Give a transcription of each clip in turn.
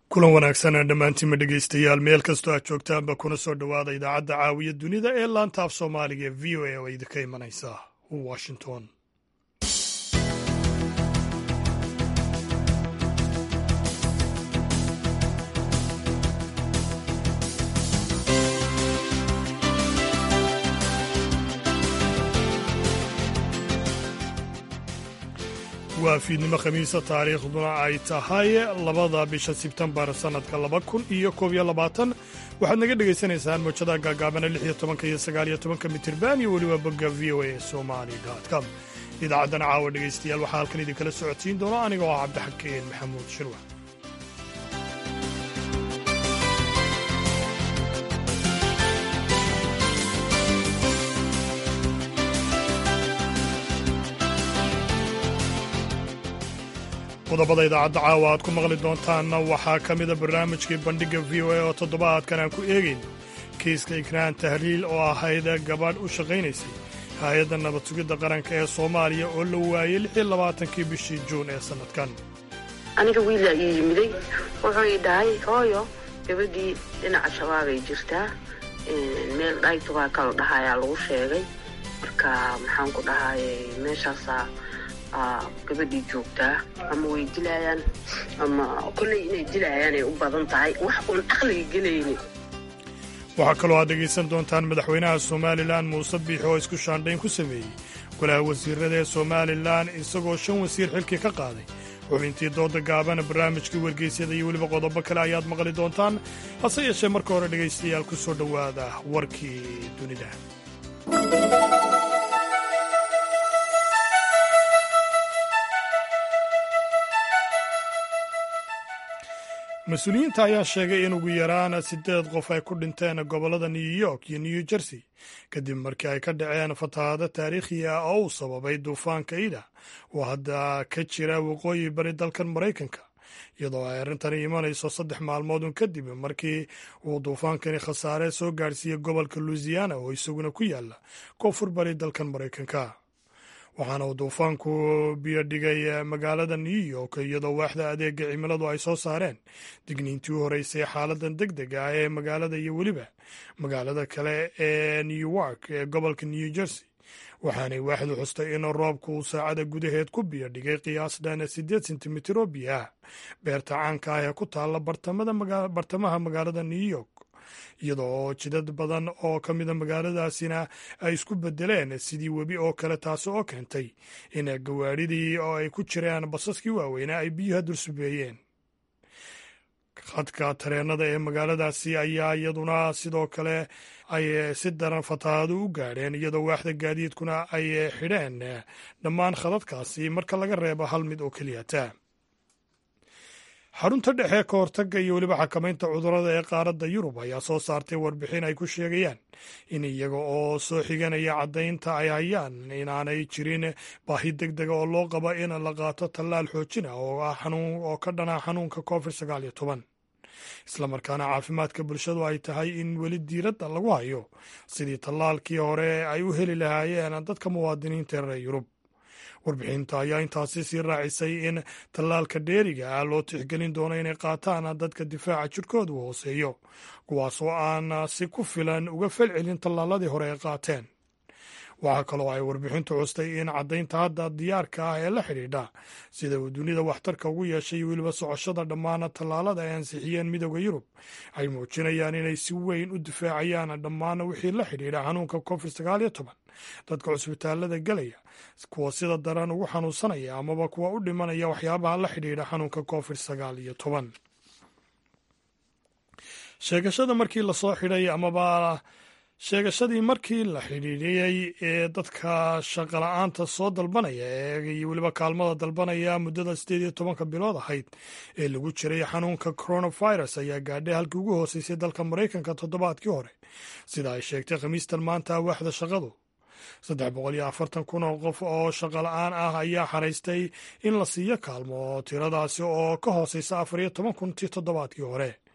kulan wanaagsan dhammaantiinma dhegeystayaal meel kastoo aad joogtaanba kuna soo dhowaada idaacadda caawiya dunida ee laanta af soomaaliga ee v o a oo idinka imanaysa washington waa fiidnimo khamiisa taariikhduna ay tahay labada bisha sebtembar sannadka laba kun iyo koob iyo labaatan waxaad naga dhegaysanaysaan mowjadaha gaagaabana lix iyo tobanka iyo sagaal iyo tobanka mitirban iyo weliba bogga v o a somali com idaacaddan caawa dhegaystayaal waxaa halkan idinkala socodsiin doona aniga oo ah cabdixakeen maxamuud shirwa qodobada idaacadda caawa aad ku maqli doontaanna waxaa ka mida barnaamijkii bandhigga v o a oo toddobaadkan aan ku eegayno kiiska ikraan tahliil oo ahayd gabadh u shaqaynaysay hay-adda nabad sugidda qaranka ee soomaaliya oo la waayey lixii labaatankii bishii juun ee sannadkan aniga wiilaa ii yimiday wuxuu ii dhahay hooyo gabadhii dhinaca shabaabay jirtaa meel dhaytubaa kala dhahayaa lagu sheegay marka maxaan ku dhahay meeshaasaa gabadhii joogtaa ama way dilaayaan ama kolley inay dilaayaanay u badan tahay wax uun aqliga gelayni waxaa kaloo aad dhegaysan doontaan madaxweynaha somalilan muuse biixi oo isku shaandhayn ku sameeyey golaha wasiirada ee somalilan isagoo shan wasiir xilkii ka qaaday xubintii dooda gaabana barnaamijkii wargeysyada iyo weliba qodobo kale ayaad maqli doontaan hase yeeshee marka hore dhegaystayaal ku soo dhowaada warkii dunida mas-uuliyiinta ayaa sheegay in ugu yaraan siddeed qof ay ku dhinteen gobollada new york iyo new jersey kadib markii ay ka dhaceen fatahaado taariikhi ah oo uu sababay duufaanka ida oo hadda ka jira waqooyi bari dalkan maraykanka iyadoo ay arrintani imanayso saddex maalmoodun kadib markii uu duufaankani khasaare soo gaadhsiiyey gobolka louisiana oo isaguna ku yaala koonfur bari dalkan maraykanka waxaana uu duufaanku biyo dhigay magaalada new york iyadoo waaxda adeega cimiladu ay soo saareen digniintii u horeysay xaaladan deg deg ah ee magaalada iyo weliba magaalada kale ee newark ee gobolka new jersey waxaanay waaxdu xustay in roobku uu saacada gudaheed ku biyo dhigay qiyaas dhan siddeed sentimitir oo biyo ah beerta caanka ah ee ku taalla bartamaha magaalada new york iyadoo jidad badan oo ka mida magaaladaasina ay isku bedeleen sidii webi oo kale taasi oo keentay in gawaadhidii oo ay ku jireen basaskii waaweynaa ay biyuha dulsubeeyeen khadka tareenada ee magaaladaasi ayaa iyaduna sidoo kale ay si daran fatahaado u gaadheen iyadoo waaxda gaadiidkuna ay xidheen dhammaan khadadkaasi marka laga reebo hal mid oo keliyata xarunta dhexe ka hortagga iyo weliba xakamaynta cudurrada ee qaaradda yurub ayaa soo saartay warbixin ay ku sheegayaan in iyaga oo soo xiganaya caddaynta ay hayaan inaanay jirin baahi deg dega oo loo qabo in la qaato tallaal xoojina oo ka dhana xanuunka covid sagaal iyo toban islamarkaana caafimaadka bulshadu ay tahay in weli diiradda lagu hayo sidii tallaalkii hore ay u heli lahaayeen dadka muwaadiniinta ee reer yurub warbixinta ayaa intaasi sii raacisay in tallaalka dheeriga ah loo tixgelin doono inay qaataan dadka difaaca jirkoodu hooseeyo kuwaasoo aan si ku filan uga falcelin tallaaladii hore ay qaateen waxaa kaloo ay warbixintu custay in caddaynta hadda diyaarka ah ee la xidhiidha sida uu dunida waxtarka ugu yeeshay weliba socoshada dhammaan tallaalada ay ansixiyeen midooda yurub ay muujinayaan inay si weyn u difaacayaan dhammaan wixii la xidhiidha xanuunka covid sagaal iyo toban dadka cusbitaalada gelaya kuwa sida daran ugu xanuunsanaya amaba kuwa u dhimanaya waxyaabaha la xidhiidha xanuunka covid sagaal iyo toban sheegashada markii lasoo xidhay amaba sheegashadii markii la xidhiidhiyey ee dadka shaqala-aanta soo dalbanaya iyo weliba kaalmada dalbanaya muddada siddeed iyo tobanka bilood ahayd ee lagu jiray xanuunka coronavirus ayaa gaadhay halkii ugu hooseysay dalka maraykanka toddobaadkii hore sida ay sheegtay khamiistan maanta waaxda shaqadu saddex boqol iyo afartan kun oo qof oo shaqala-aan ah ayaa xaraystay in la siiyo kaalmo tiradaasi oo ka hooseysa afar iyo toban kun tii toddobaadkii hore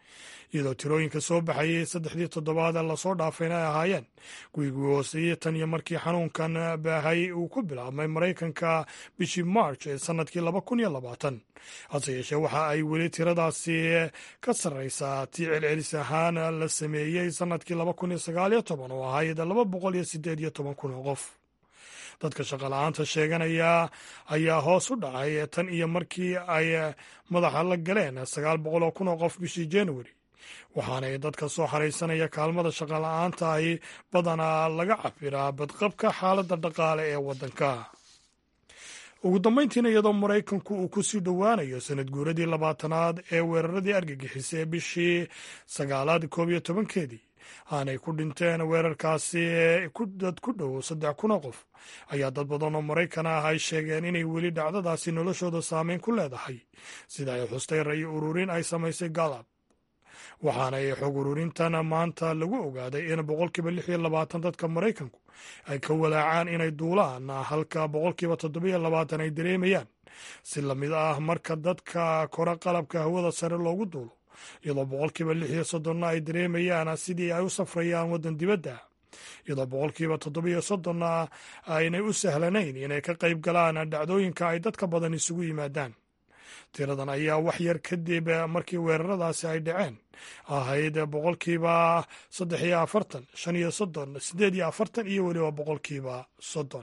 iyadoo tirooyinka soo baxayay saddexdii toddobaad lasoo dhaafayna ay ahaayeen kuwigii hooseeyey tan iyo markii xanuunkan baahay uu ku bilaabmay maraykanka bishii march ee sannadkii laba kun iyo labaatan hase yeeshee waxa ay weli tiradaasi ka sarraysaa tii celcelis ahaan la sameeyey sannadkii laba kun iyo sagaal iyo toban oo ahayd laba boqol iyo sideed iyo toban kun oo qof dadka shaqala-aanta sheeganaya ayaa hoos u dhacay tan iyo markii ay madaxa la galeen sagaal boqol oo kun oo qof bishii januari waxaanay dadka soo xaraysanaya kaalmada shaqala-aanta ahi badanaa laga cabiraa badqabka xaaladda dhaqaale ee waddanka ugu dambayntiina iyadoo maraykanku uu ku sii dhowaanayo sanad guuradii labaatanaad ee weeraradii argagixisa ee bishii sagaalaad koob iyo tobankeedii aanay ku dhinteen weerarkaasi dad ku dhow saddex kuna qof ayaa dad badan oo maraykan ah ay sheegeen inay weli dhacdadaasi noloshooda saameyn ku leedahay sida ay xustay rayo ururin ay samaysay galab waxaanay xog ururintan maanta lagu ogaaday in boqolkiiba lix iyo labaatan dadka maraykanku ay ka walaacaan inay duulaan halka boqolkiiba toddobiyo labaatan ay dareemayaan si lamid ah marka dadka kora qalabka hawada sare loogu duulo iyadoo boqolkiiba lix iyo soddonna ay dareemayaan sidii ay u safrayaan waddan dibadda iyadoo boqolkiiba toddobiyo soddonna aynay u sahlanayn inay ka qayb galaan dhacdooyinka ay dadka badan isugu yimaadaan tiradan ayaa wax yar kadib markii weeraradaasi ay dhaceen ahayd boqolkiiba saddex iyo afartan shan iyo soddon siddeed iyo afartan iyo weliba boqolkiiba soddon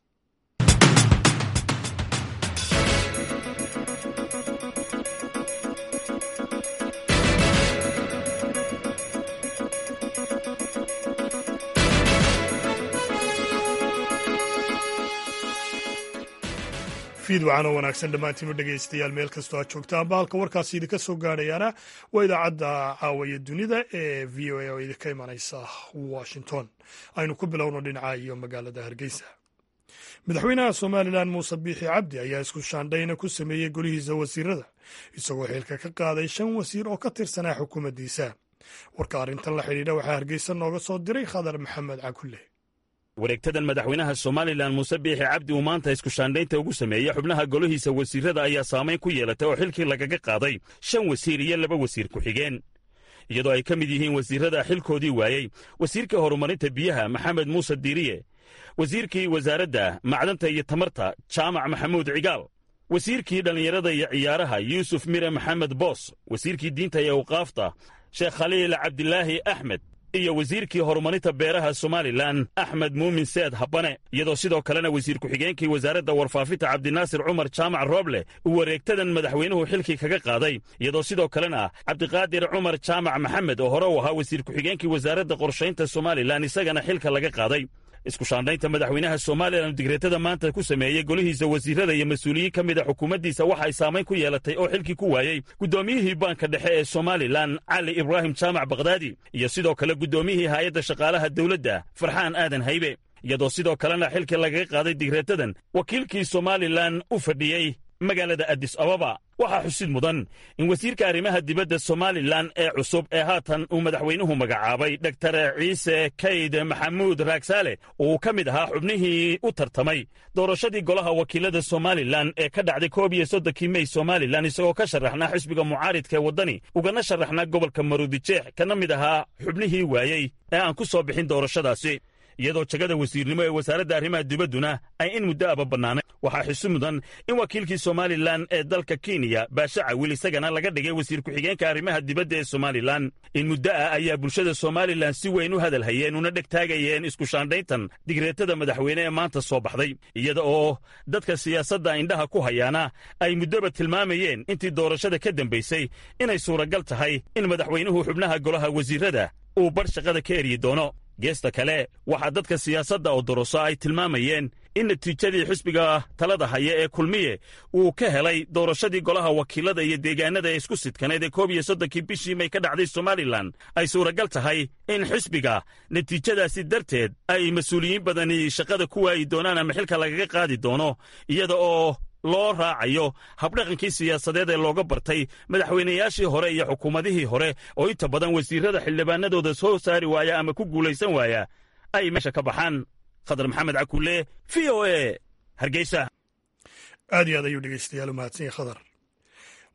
fiid wacanoo wanaagsan dhammaantiinu dhegaystayaal meel kastoo aad joogtaan bahalka warkaasi idinka soo gaadhayaana waa idaacadda caawaya dunida ee v o a oo idinka imanaysa washington aynu ku bilowno dhinaca iyo magaalada hargeysa madaxweynaha somalilan muuse biixi cabdi ayaa isku shaandhayna ku sameeyey golihiisa wasiirada isagoo xilka ka qaaday shan wasiir oo ka tirsanaa xukuumaddiisa warka arrintan la xidhiidha waxaa hargeysa nooga soo diray khadar maxamed cakulle wareegtadan madaxweynaha somalilan muuse biixi cabdi uu maanta iskushaandhaynta ugu sameeyey xubnaha golihiisa wasiirada ayaa saamayn ku yeelatay oo xilkii lagaga qaaday shan wasiir iyo laba wasiir ku-xigeen iyadoo ay ka mid yihiin wasiirrada xilkoodii waayey wasiirka horumarinta biyaha maxamed muuse diiriye wasiirkii wasaaradda macdanta iyo tamarta jaamac maxamuud cigaal wasiirkii dhallinyarada iyo ciyaaraha yuusuf mire maxamed boos wasiirkii diinta iyo awqaafta sheekh khaliil cabdilaahi axmed iyo wasiirkii horumarinta beeraha somalilan axmed muumin seed habane iyadoo sidoo kalena wasiir ku-xigeenkii wasaaradda warfaafinta cabdinaasir cumar jaamac rooble uu wareegtadan madaxweynuhu xilkii kaga qaaday iyadoo sidoo kalena cabdiqaadir cumar jaamac maxamed oo hore u ahaa wasiir ku-xigeenkii wasaaradda qorshaynta somalilan isagana xilka laga qaaday iskushaandhaynta madaxweynaha somalilan digreetada maanta ku sameeyey golihiisa wasiirada iyo mas-uuliyiin ka mid a xukuumaddiisa waxa ay saamayn ku yeelatay oo xilkii ku waayey guddoomiyihii baanka dhexe ee somalilan cali ibraahim jaamac bakhdaadi iyo sidoo kale guddoomiyihii haayadda shaqaalaha dawladda farxaan aadan haybe iyadoo sidoo kalena xilkii lagaga qaaday digreetadan wakiilkii somalilan u fadhiyey magaalada addis ababa waxaa xusid mudan in wasiirka arrimaha dibadda somalilan ee cusub ee haatan uu madaxweynuhu magacaabay doktar ciise kayd maxamuud raagsaale uu ka mid ahaa xubnihii u tartamay doorashadii golaha wakiilada somalilan ee ka dhacday koob iyo soddonkii mey somalilan isagoo ka sharaxnaa xisbiga mucaaridka ee waddani ugana sharaxnaa gobolka maruudijeex kana mid ahaa xubnihii waayey ee aan ku soo bixin doorashadaasi iyadoo jagada wasiirnimo ee wasaaradda arrimaha dibadduna ay in muddo aba bannaanay waxaa xusu mudan in wakiilkii somalilan ee dalka kenya baashe cawil isagana laga dhigay wasiir ku-xigeenka arrimaha dibadda ee somalilan in muddo ah ayaa bulshada somalilan si weyn u hadal hayeen una dheg taagayeen iskushaandhayntan digreetada madaxweyne ee maanta soo baxday iyada oo dadka siyaasadda indhaha ku hayaana ay muddoba tilmaamayeen intii doorashada ka dambaysay inay suuragal tahay in madaxweynuhu xubnaha golaha wasiirrada uu bar shaqada ka eryi doono geesta kale waxaa dadka siyaasadda oo doroso ay tilmaamayeen in natiijadii xisbiga talada haya ee kulmiye uu ka helay doorashadii golaha wakiilada iyo deegaanada ee isku sidkaneed ee koob iyo soddonkii bishii may ka dhacday somalilan ay suuragal tahay in xisbiga natiijadaasi darteed ay mas-uuliyiin badani shaqada ku waayi doonaan ama xilka lagaga qaadi doono iyada oo loo raacayo habdhaqankii siyaasadeed ee looga bartay madaxweynayaashii hore iyo xukuumadihii hore oo inta badan wasiirrada xildhibaanadooda soo saari waaya ama ku guulaysan waaya ay meesha ka baxaan khadar maxamed cakulle v o e hargeysa aad iyo aad ayuu dhegeystayaal u mahadsan yahay khadar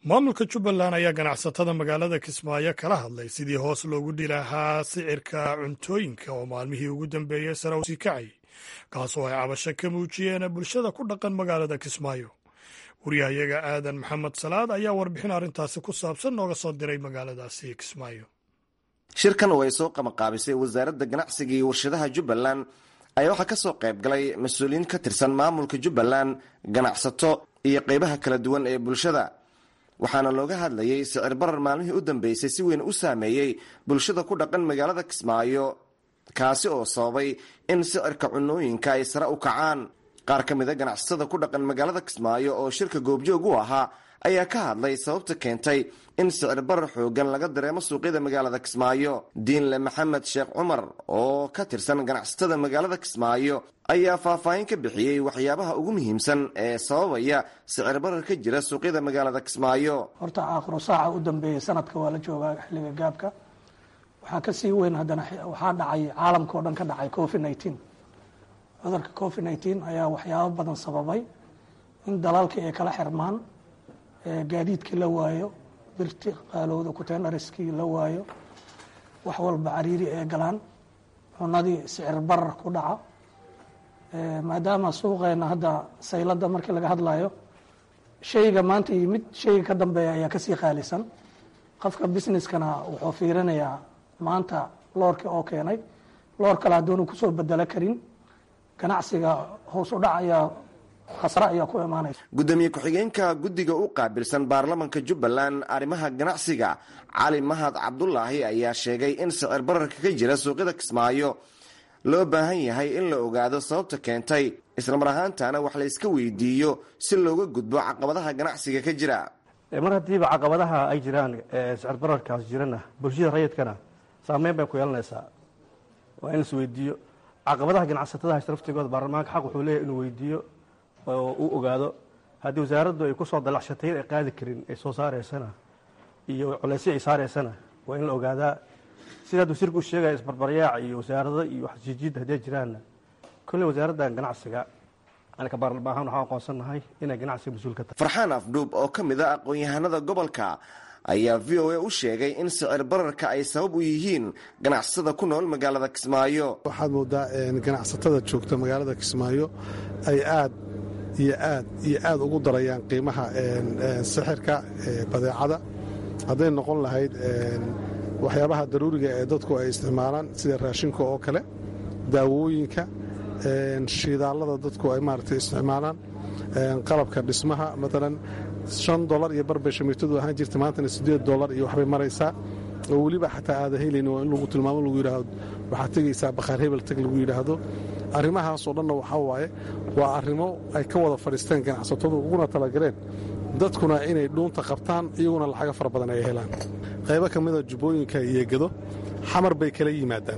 maamulka jubbaland ayaa ganacsatada magaalada kismaayo kala hadlay sidii hoos loogu dhilahaa sicirka cuntooyinka oo maalmihii ugu dambeeyey sare u sii kacay kaasoo ay cabasho ka muujiyeen bulshada ku dhaqan magaalada kismaayo wariyahayaga aadan maxamed salaad ayaa warbixin arrintaasi ku saabsan nooga soo diray magaaladaasi kismaayo shirkan oo ay soo qamaqaabisay wasaaradda ganacsiga iyo warshadaha jubbaland ayaa waxaa ka soo qayb galay mas-uuliyiin ka tirsan maamulka jubbaland ganacsato iyo qeybaha kala duwan ee bulshada waxaana looga hadlayay sicir barar maalmihii u dambeysay si weyn u saameeyey bulshada ku dhaqan magaalada kismaayo kaasi oo sababay in sicirka cunooyinka ay sare u kacaan qaar ka mida ganacsatada ku dhaqan magaalada kismaayo oo shirka goobjoog u ahaa ayaa ka hadlay sababta keentay in sicir barar xoogan laga dareemo suuqyada magaalada kismaayo diinle maxamed sheekh cumar oo ka tirsan ganacsatada magaalada kismaayo ayaa faahfaahin ka bixiyey waxyaabaha ugu muhiimsan ee sababaya sicir barar ka jira suuqyada magaalada kismaayo horta aakhiro saaca u dambeeyey sanadka waa la joogaa xilliga gaabka waxaa ka sii weyn haddana waxaa dhacay caalamka oo dhan ka dhacay covid nineteen cudurka covid nineteen ayaa waxyaabo badan sababay in dalalkii ay kala xirmaan gaadiidkii la waayo birti qaalowda kutenariskii la waayo wax walba cariiri ee galaan cunadii sicir barar ku dhaca maadaama suuqeena hadda saylada markii laga hadlayo shayga maanta yimid shayga ka dambeeya ayaa kasii qaalisan qofka businesskana wuxuu fiirinayaa maanta loorkii oo keenay loor kale haddoonu kusoo bedelo karin ganacsiga hoos u dhac ayaa khasre ayaa ku imaanaysa gudoomiye ku-xigeenka guddiga u qaabilsan baarlamanka jubbaland arrimaha ganacsiga cali mahad cabdulaahi ayaa sheegay in sicir bararka ka jira suuqyada kismaayo loo baahan yahay in la ogaado sababta keentay islamar ahaantana wax la iska weydiiyo si looga gudbo caqabadaha ganacsiga ka jira mar haddiiba caqabadaha ay jiraan sicir bararkaas jirana bulshada rayidkana saameyn bay ku yeelanaysaa waa in la isweydiiyo caqabadaha ganacsatada haysta laftigooda baarlamaanka xaq wuxuu leeyahy inuu weydiiyo oo uu ogaado haddii wasaaraddu ay kusoo dalacshatay ay qaadi karin ay soo saareysana iyo culeysyo ay saareysana waa in la ogaadaa sidaad wasiirka u sheegaya isbarbaryaac iyo wasaarado iyo waxjijiid haddii jiraanna kolley wasaaraddan ganacsiga anaka baarlamaan ahaan waxaan aqoonsannahay inay ganacsiga mas-uul ka tahay farxaan afdhuub oo ka mid a aqoon-yahanada gobolka ayaa v o a u sheegay in sicir bararka ay sabab u yihiin ganacsatada ku nool magaalada kismaayo waxaad moodaa ganacsatada joogta magaalada kismaayo ay aad iyo aad iyo aad ugu darayaan qiimaha sixirka badeecada hadday noqon lahayd waxyaabaha daruuriga ee dadku ay isticmaalaan sida raashinka oo kale daawooyinka shidaallada dadku ay maaragtay isticmaalaan qalabka dhismaha maalan shan dolar iyo barbay shamiitadu ahaan jirta maantana siddeed dolar iyo waxbay maraysaa oo weliba xataa aada helayn waa in lagu tilmaamo lagu yidhaahdo waxaad tegaysaa bakhaar hebel tag lagu yidhaahdo arrimahaasoo dhanna waxaa waaye waa arrimo ay ka wada fadhiisteen ganacsatadu uguna talagaleen dadkuna inay dhuunta qabtaan iyaguna lacago fara badan ay helaan qaybo ka mida jubbooyinka iyo gedo xamar bay kala yimaadaan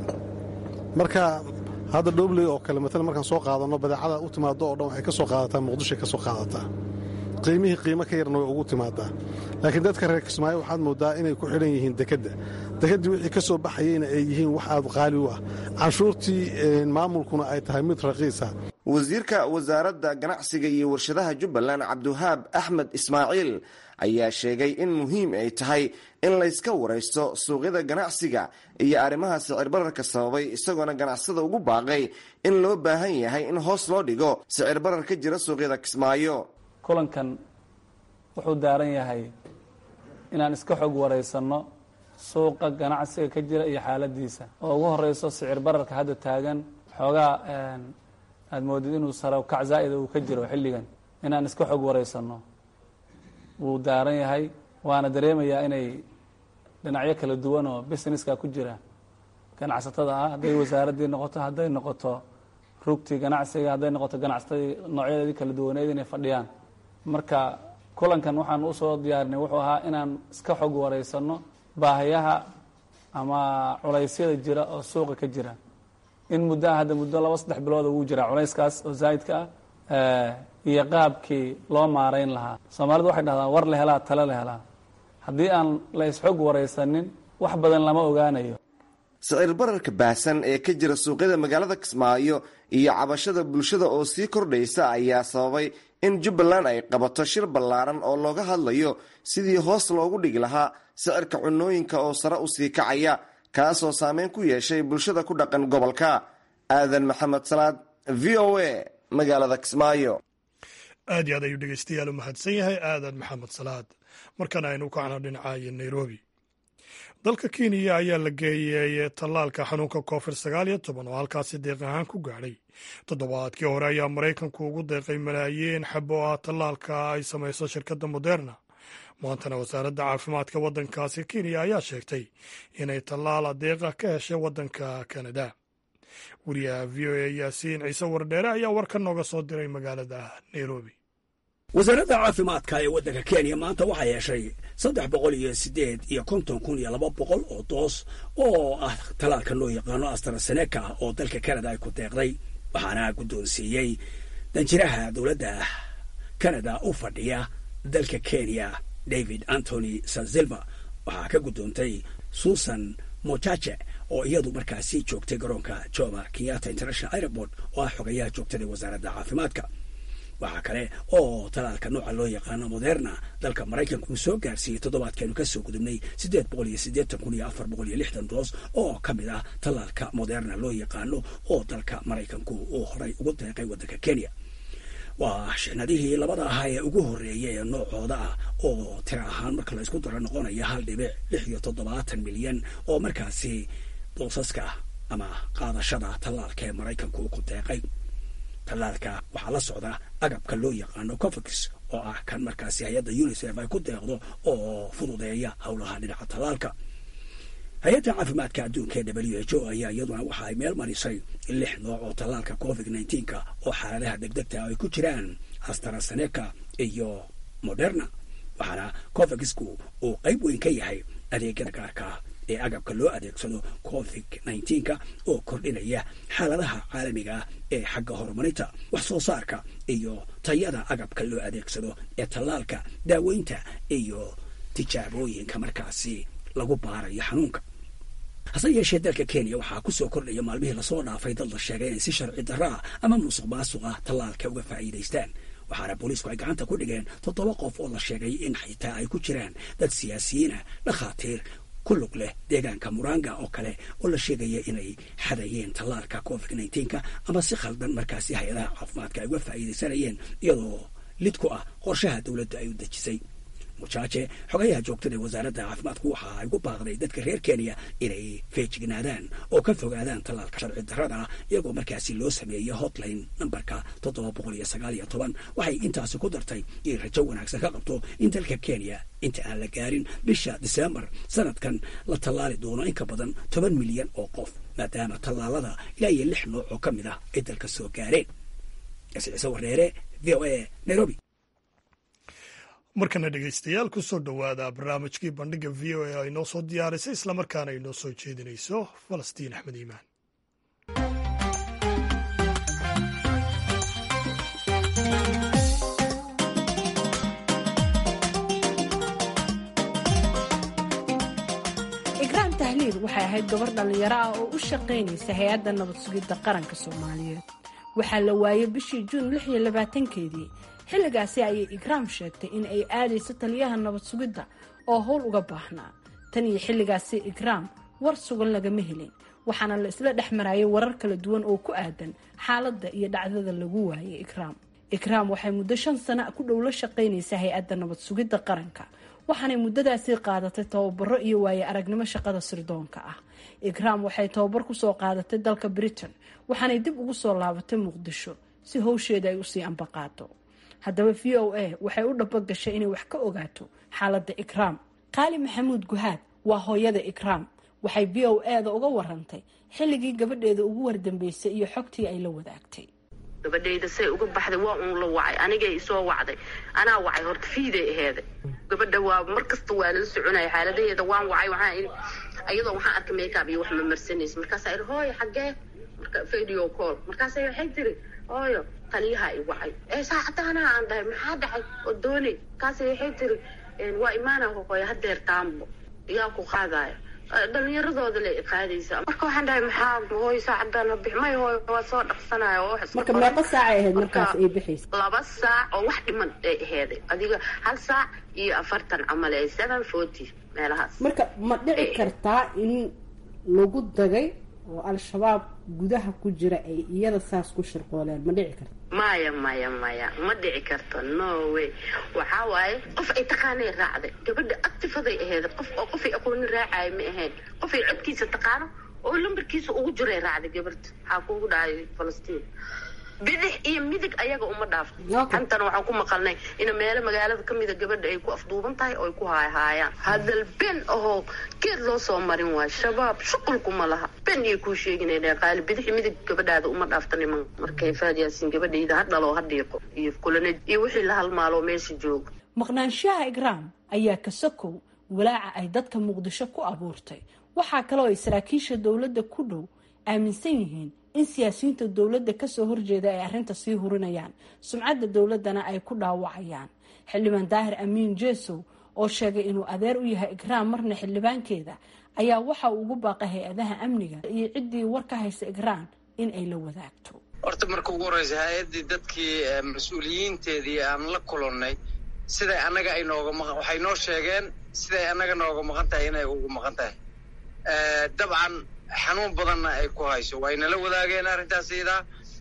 marka hadda dhoobley oo kale maalan markaan soo qaadanno badeecada u timaado oo dhan waxay ka soo qaadataa muqdishoay ka soo qaadataa qiimihii qiimo ka yarna way ugu timaadaa laakiin dadka reer kismaayo waxaad moodaa inay ku xidhan yihiin dekedda dekeddii wixii ka soo baxayeyna ay yihiin wax aad qaali u ah canshuurtii maamulkuna ay tahay mid raqiisa wasiirka wasaaradda ganacsiga iyo warshadaha jubbaland cabdiwahaab axmed ismaaciil ayaa sheegay in muhiim ay tahay in layska waraysto suuqyada ganacsiga iyo arrimaha sicir bararka sababay isagoona ganacsada ugu baaqay in loo baahan yahay in hoos loo dhigo sicir barar ka jira suuqyada kismaayo kulankan wuxuu daaran yahay inaan iska xog waraysanno suuqa ganacsiga ka jira iyo xaaladiisa oo ugu horeyso sicir bararka hadda taagan xoogaa aada moodid inuu sare kac zaa'ida uu ka jiro xilligan inaan iska xog waraysanno wuu daaran yahay waana dareemayaa inay dhinacyo kala duwan oo businesska ku jira ganacsatada ah hadday wasaaraddii noqoto hadday noqoto rugtii ganacsiga hadday noqoto ganacsatadii noocyadeedii kala duwaneed inay fadhiyaan marka kulankan waxaan usoo diyaarinay wuxuu ahaa inaan iska xog waraysanno baahayaha ama culaysyada jira oo suuqa ka jira in muddoa hadda muddo laba saddex bilooda wuu jiraa culayskaas oo zaa'idka ah iyo qaabkii loo maarayn lahaa soomaalidu waxay dhahdaan war la helaa tale la helaa haddii aan la isxog waraysanin wax badan lama ogaanayo sicir bararka baahsan ee ka jira suuqyada magaalada kismaayo iyo cabashada bulshada oo sii kordhaysa ayaa sababay in jubbaland ay qabato shir ballaaran oo looga hadlayo sidii hoos loogu dhigi lahaa sicirka cunooyinka oo sare u sii kacaya kaasoo saameyn ku yeeshay bulshada ku dhaqan gobolka aadan maxamed salaad v o a magaalada kismaayo aad iyo aad ayuu dhegeystayaal u mahadsan yahay aadan maxamed salaad markana aynu kacno dhinacayo nairobi dalka kenya ayaa la geeyey tallaalka xanuunka covid sagaal iyo toban oo halkaasi deeq ahaan ku gaadhay toddobaadkii hore ayaa maraykanku ugu deeqay malaayiin xabo ah tallaalka ay samayso shirkadda moderna maantana wasaaradda caafimaadka waddankaasi kenya ayaa sheegtay inay tallaal adeeqa ka heshay waddanka kanada wariyaha v o a yaasiin ciise wardheere ayaa warka nooga soo diray magaalada nairobi wasaaradda caafimaadka ee waddanka kenya maanta waxaa yeeshay saddex boqol iyo siddeed iyo konton kun iyo laba boqol oo doos oo ah tallaalka loo yaqaano astraseneka oo dalka canada ay ku deeqday waxaana guddoonsiiyey danjiraha dowladda canada u fadhiya dalka kenya david antony sansilva waxaa ka guddoontay susan mochache oo iyadu markaasi joogtay garoonka joma kenyatta international airport oo ah xogayaha joogtada wasaaradda caafimaadka waxaa kale oo talaalka nooca loo yaqaano moderna dalka maraykanka uu soo gaarsiiyey toddobaadkeenu kasoo gudubnay siddeed boqol iyo siddeetan kun iyo afar boqol iyo lixdan doos oo ka mid ah talaalka moderna loo yaqaano oo dalka maraykanku uu horay ugu deeqay waddanka kenya waa shixnadihii labada ahaa ee ugu horreeyay ee noocooda ah oo tira ahaan marka la isku daro noqonaya hal dhibic lix iyo toddobaatan milyan oo markaasi doosaska ama qaadashada tallaalka ee maraykanku uu ku deeqay tallaalka waxaa la socda agabka loo yaqaano covix oo ah kan markaasi hay-adda unisef ay ku deeqdo oo fududeeya howlaha dhinaca tallaalka hay-adda caafimaadka adduunka ee w h o ayaa iyaduna waxa ay meel marisay lix nooc oo tallaalka covid nneteen-ka oo xaaladaha degdegta ay ku jiraan astraseneka iyo moderna waxaana covixku uu qayb weyn ka yahay adeegyada gaarka ee agabka loo adeegsado covid nneteen-ka oo kordhinaya xaaladaha caalamiga ah ee xagga horumarinta wax soo saarka iyo tayada agabka loo adeegsado ee tallaalka daaweynta iyo tijaabooyinka markaasi lagu baarayo xanuunka hase yeeshee dalka kenya waxaa ku soo kordhaya maalmihii lasoo dhaafay dad la sheegay inay si sharci darra ah ama musuq maasuq ah tallaalka uga faa'iidaystaan waxaana booliisku ay gacanta ku dhigeen toddoba qof oo la sheegay in xitaa ay ku jiraan dad siyaasiyiinah dhakhaatiir ku lug leh deegaanka muranga oo kale oo la sheegaya inay xadayeen tallaalka covid nneteen-ka ama si khaldan markaasi hay-adaha caafimaadka ay uga faa'iidaysanayeen iyadoo lid ku ah qorshaha dowladda ay u dejisay mujaaje xogayaha joogtada ee wasaaradda caafimaadku waxa ay ku baaqday dadka reer kenya inay feejignaadaan oo ka fogaadaan tallaalka sharci darrada ah iyagoo markaasi loo sameeyey hotline nambarka toddoba boqol iyo sagaal iyo toban waxay intaasi ku dartay inay rajo wanaagsan ka qabto in dalka kenya inta aan la gaarin bisha disembar sanadkan la tallaali doono in ka badan toban milyan oo qof maadaama tallaalada ilaa iyo lix nooc oo ka mid ah ay dalka soo gaareen ciise wareere v o a nairobi markana dhegeystayaal ku soo dhowaada barnaamijkii bandhiga v o a ay noo soo diyaarisay islamarkaana ay noo soo jeedinayso falastiin axmed iimaan ikraam tahliil waxay ahayd gabar dhallinyaro ah oo u shaqaynaysa hay-adda nabad sugidda qaranka soomaaliyeed waxaa la waayey bishii juun lix iyo labaatankeedii xilligaasi ayay ikraam sheegtay in ay aadayso taliyaha nabad sugidda oo howl uga baahnaa tan iyo xilligaasi ikraam war sugan lagama helin waxaana la isla dhex marayay warar kala duwan oo ku aadan xaaladda iyo dhacdada lagu waayay ikraam ikraam waxay muddo shan sana ku dhow la shaqaynaysa hay-adda nabad sugidda qaranka waxaanay muddadaasi qaadatay tababaro iyo waaye aragnimo shaqada sirdoonka ah ikraam waxay tababar kusoo qaadatay dalka britain waxaanay dib ugu soo laabatay muqdisho si howsheeda ay usii ambaqaato haddaba v o a waxay u dhabogashay inay wax ka ogaato xaaladda ikraam qaali maxamuud guhaad waa hooyada ikraam waxay v o a da uga warantay xilligii gabadheeda ugu wardambeysay iyo xogtii ay la wadaagtay gabadhayda say uga baxday waa uun la wacay anigay isoo wacday anaa wacay horta fiiday aheeday gabadha waa mar kasta waa la soconaya xaaladaheeda waan wacay waxaa iyadoo waxaan arkay makeup iyo wax ma marsanaysa markaasaa ihi hooyo xaggee marka video call markaasa waxay tiri hooyo taliyaha i wacay ee saacadaanaa aan dhahay maxaa dhacay oo doonay markaasa waxay tiri waa imaana hooyo hadeer taambo iyaa ku qaadaya dhalinyaradooda le qaadaysa marka waxaan dhahay maxaa hooy saacadana bix may hooy waa soo dhaqsanaya oo wax marka meeqa saacay ahayd markaas ay bixaysa laba saac oo wax dhiman ay aheeday adiga hal saac iyo afartan camal ee seven forty meelahaas marka ma dhici kartaa in lagu dagay oo al-shabaab gudaha ku jira ay iyada saas ku shirqooleen ma dhici karta maya maya maya ma dhici karto no way waxaa waaye qof ay taqaanay raacday gabadha actifaday aheyd qof oo qofay aqoonin raacaayo ma ahayn qofay codkiisa taqaano oo lambarkiisa ugu jiray raacday gabarta waxaa kuugu dhacay falastiin bidix iyo midig ayaga uma dhaafto xantana waxaan ku maqalnay in meelo magaalada kamida gabadha ay ku afduuban tahay oo ay ku haayhaayaan hadal ben ahoo geed loo soo marin waayo shabaab shuqulkuma laha ben iyo kuu sheeginayna qaali bidix iyo midig gabadhaada uma dhaafta niman markay faad yaasiin gabadhayda ha dhalo ha dhiiqo iyo kulana iyo wixii la halmaalo meesha jooga maqnaanshaha igraam ayaa kasakow walaaca ay dadka muqdisho ku abuurtay waxaa kaloo ay saraakiisha dowladda ku dhow aaminsan yihiin in siyaasiyiinta dowladda kasoo horjeeda ay arrinta sii hurinayaan sumcadda dowladdana ay ku dhaawacayaan xildhibaan daahir amiin jeesow oo sheegay inuu adeer u yahay igraam marna xildhibaankeeda ayaa waxa uu ugu baaqay hay-adaha amniga iyo ciddii war ka haysa igraam in ay la wadaagto horta marka ugu horreysa hay-addii dadkii mas-uuliyiinteedii aan la kulannay siday annaga ay nooga maqan waxay noo sheegeen siday annaga nooga maqan tahay inay ugu maqan tahay dabcan xanuun badanna ay ku hayso waynala wadaageen arrintaas iyadaa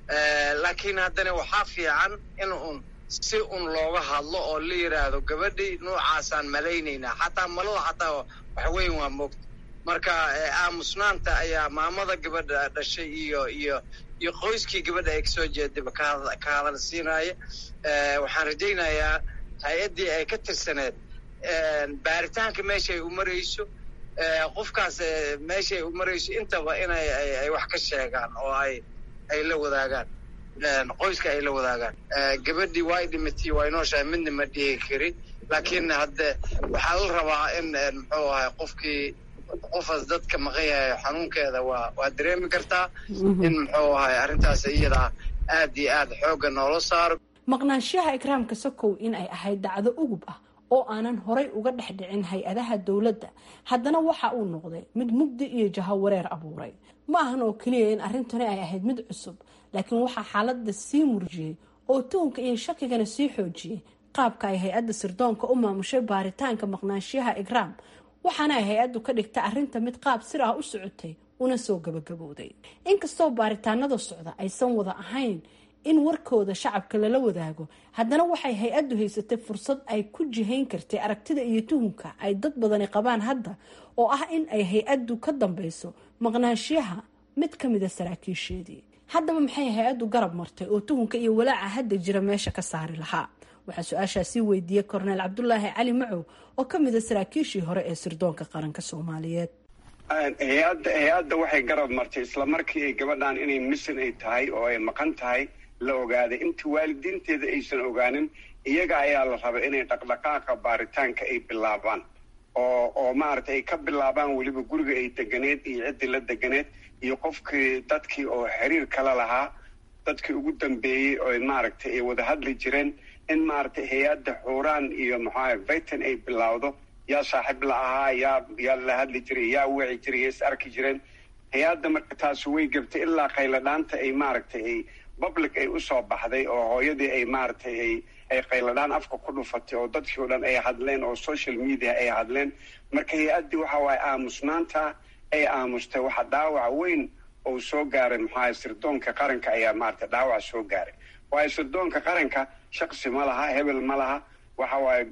laakiin haddana waxaa fiican in un si un looga hadlo oo la yidhaahdo gabadhii noocaasaan malaynaynaa xataa malada xataa wax weyn waa moogta marka aamusnaanta ayaa maamada gabadha dhashay iyo iyo iyo qoyskii gabadha ay kasoo jeedaba ka hadal siinaya waxaan rajaynayaa hay-addii ay ka tirsaneed baaritaanka meeshaay u marayso qofkaas meeshaay u marayso intaba inay ay wax ka sheegaan oo ay ay la wadaagaan qoyska ay la wadaagaan gabadhii waa dhimatay waa inooshahay midna ma dhihi karin laakiin hadde waxaa la rabaa in muxuu ahay qofkii qofaas dadka maqan yahay xanuunkeeda waa waa dareemi kartaa in muxuu ahay arrintaas iyadaa aad iyo aad xoogga noola saaro maqnaanshaha ikraamka sokow in ay ahayd dacdo ugub ah oo aanan horay uga dhex dhicin hay-adaha dowladda haddana waxa uu noqday mid mugdi iyo jahawareer abuuray ma ahan oo keliya in arrintani ay ahayd mid cusub laakiin waxaa xaaladda sii murjiyey oo tuhunka iyo shakigana sii xoojiyey qaabka ay hay-adda sirdoonka u maamushay baaritaanka maqnaanshaha igraam waxaana ay hay-addu ka dhigtay arrinta mid qaab sir ah u socotay una soo gabagabowday inkastoo baaritaanada socda aysan wada ahayn in warkooda shacabka lala wadaago haddana waxay hay-addu haysatay fursad ay ku jihayn kartay aragtida iyo tuhunka ay dad badani qabaan hadda oo ah in ay hay-addu ka dambeyso maqnaanshiyaha mid ka mida saraakiisheedii haddaba maxay hay-addu garab martay oo tuhunka iyo walaaca hadda jira meesha ka saari lahaa waxaa su-aashaasii weydiiyey korneel cabdulaahi cali macow oo ka mida saraakiishii hore ee sirdoonka qaranka soomaaliyeed hay-adda hay-adda waxay garab martay isla markii ay gabadhan inay misan ay tahay oo ay maqan tahay la ogaaday inta waalidiinteeda aysan ogaanin iyaga ayaa la rabay inay dhaqdhaqaaqa baaritaanka ay bilaabaan oo oo maaragtay ay ka bilaabaan weliba guriga ay deganeed iyo ciddii la deganeed iyo qofkii dadkii oo xiriir kala lahaa dadkii ugu dambeeyey oo maaragtay ay wada hadli jireen in maaragtay hay-adda xuuraan iyo maxaa vitan ay bilowdo yaa saaxiib la ahaa yaa yaa la hadli jiray yaa wici jiray yaa is arki jireen hay-adda marka taasi way gabtay ilaa qayladhaanta ay maaragtay ay public ay usoo baxday oo hooyadii ay maaragtay ay ay qayladhaan afka ku dhufatay oo dadkii o dhan ay hadleen oo social media ay hadleen marka hay-addii waxa waaye aamusnaanta ay aamustay waxa dhaawac weyn oo soo gaaray maxaa sirdoonka qaranka ayaa maaragtay dhaawac soo gaaray waayo sirdoonka qaranka shaqsi ma laha hebel ma laha waxa waaye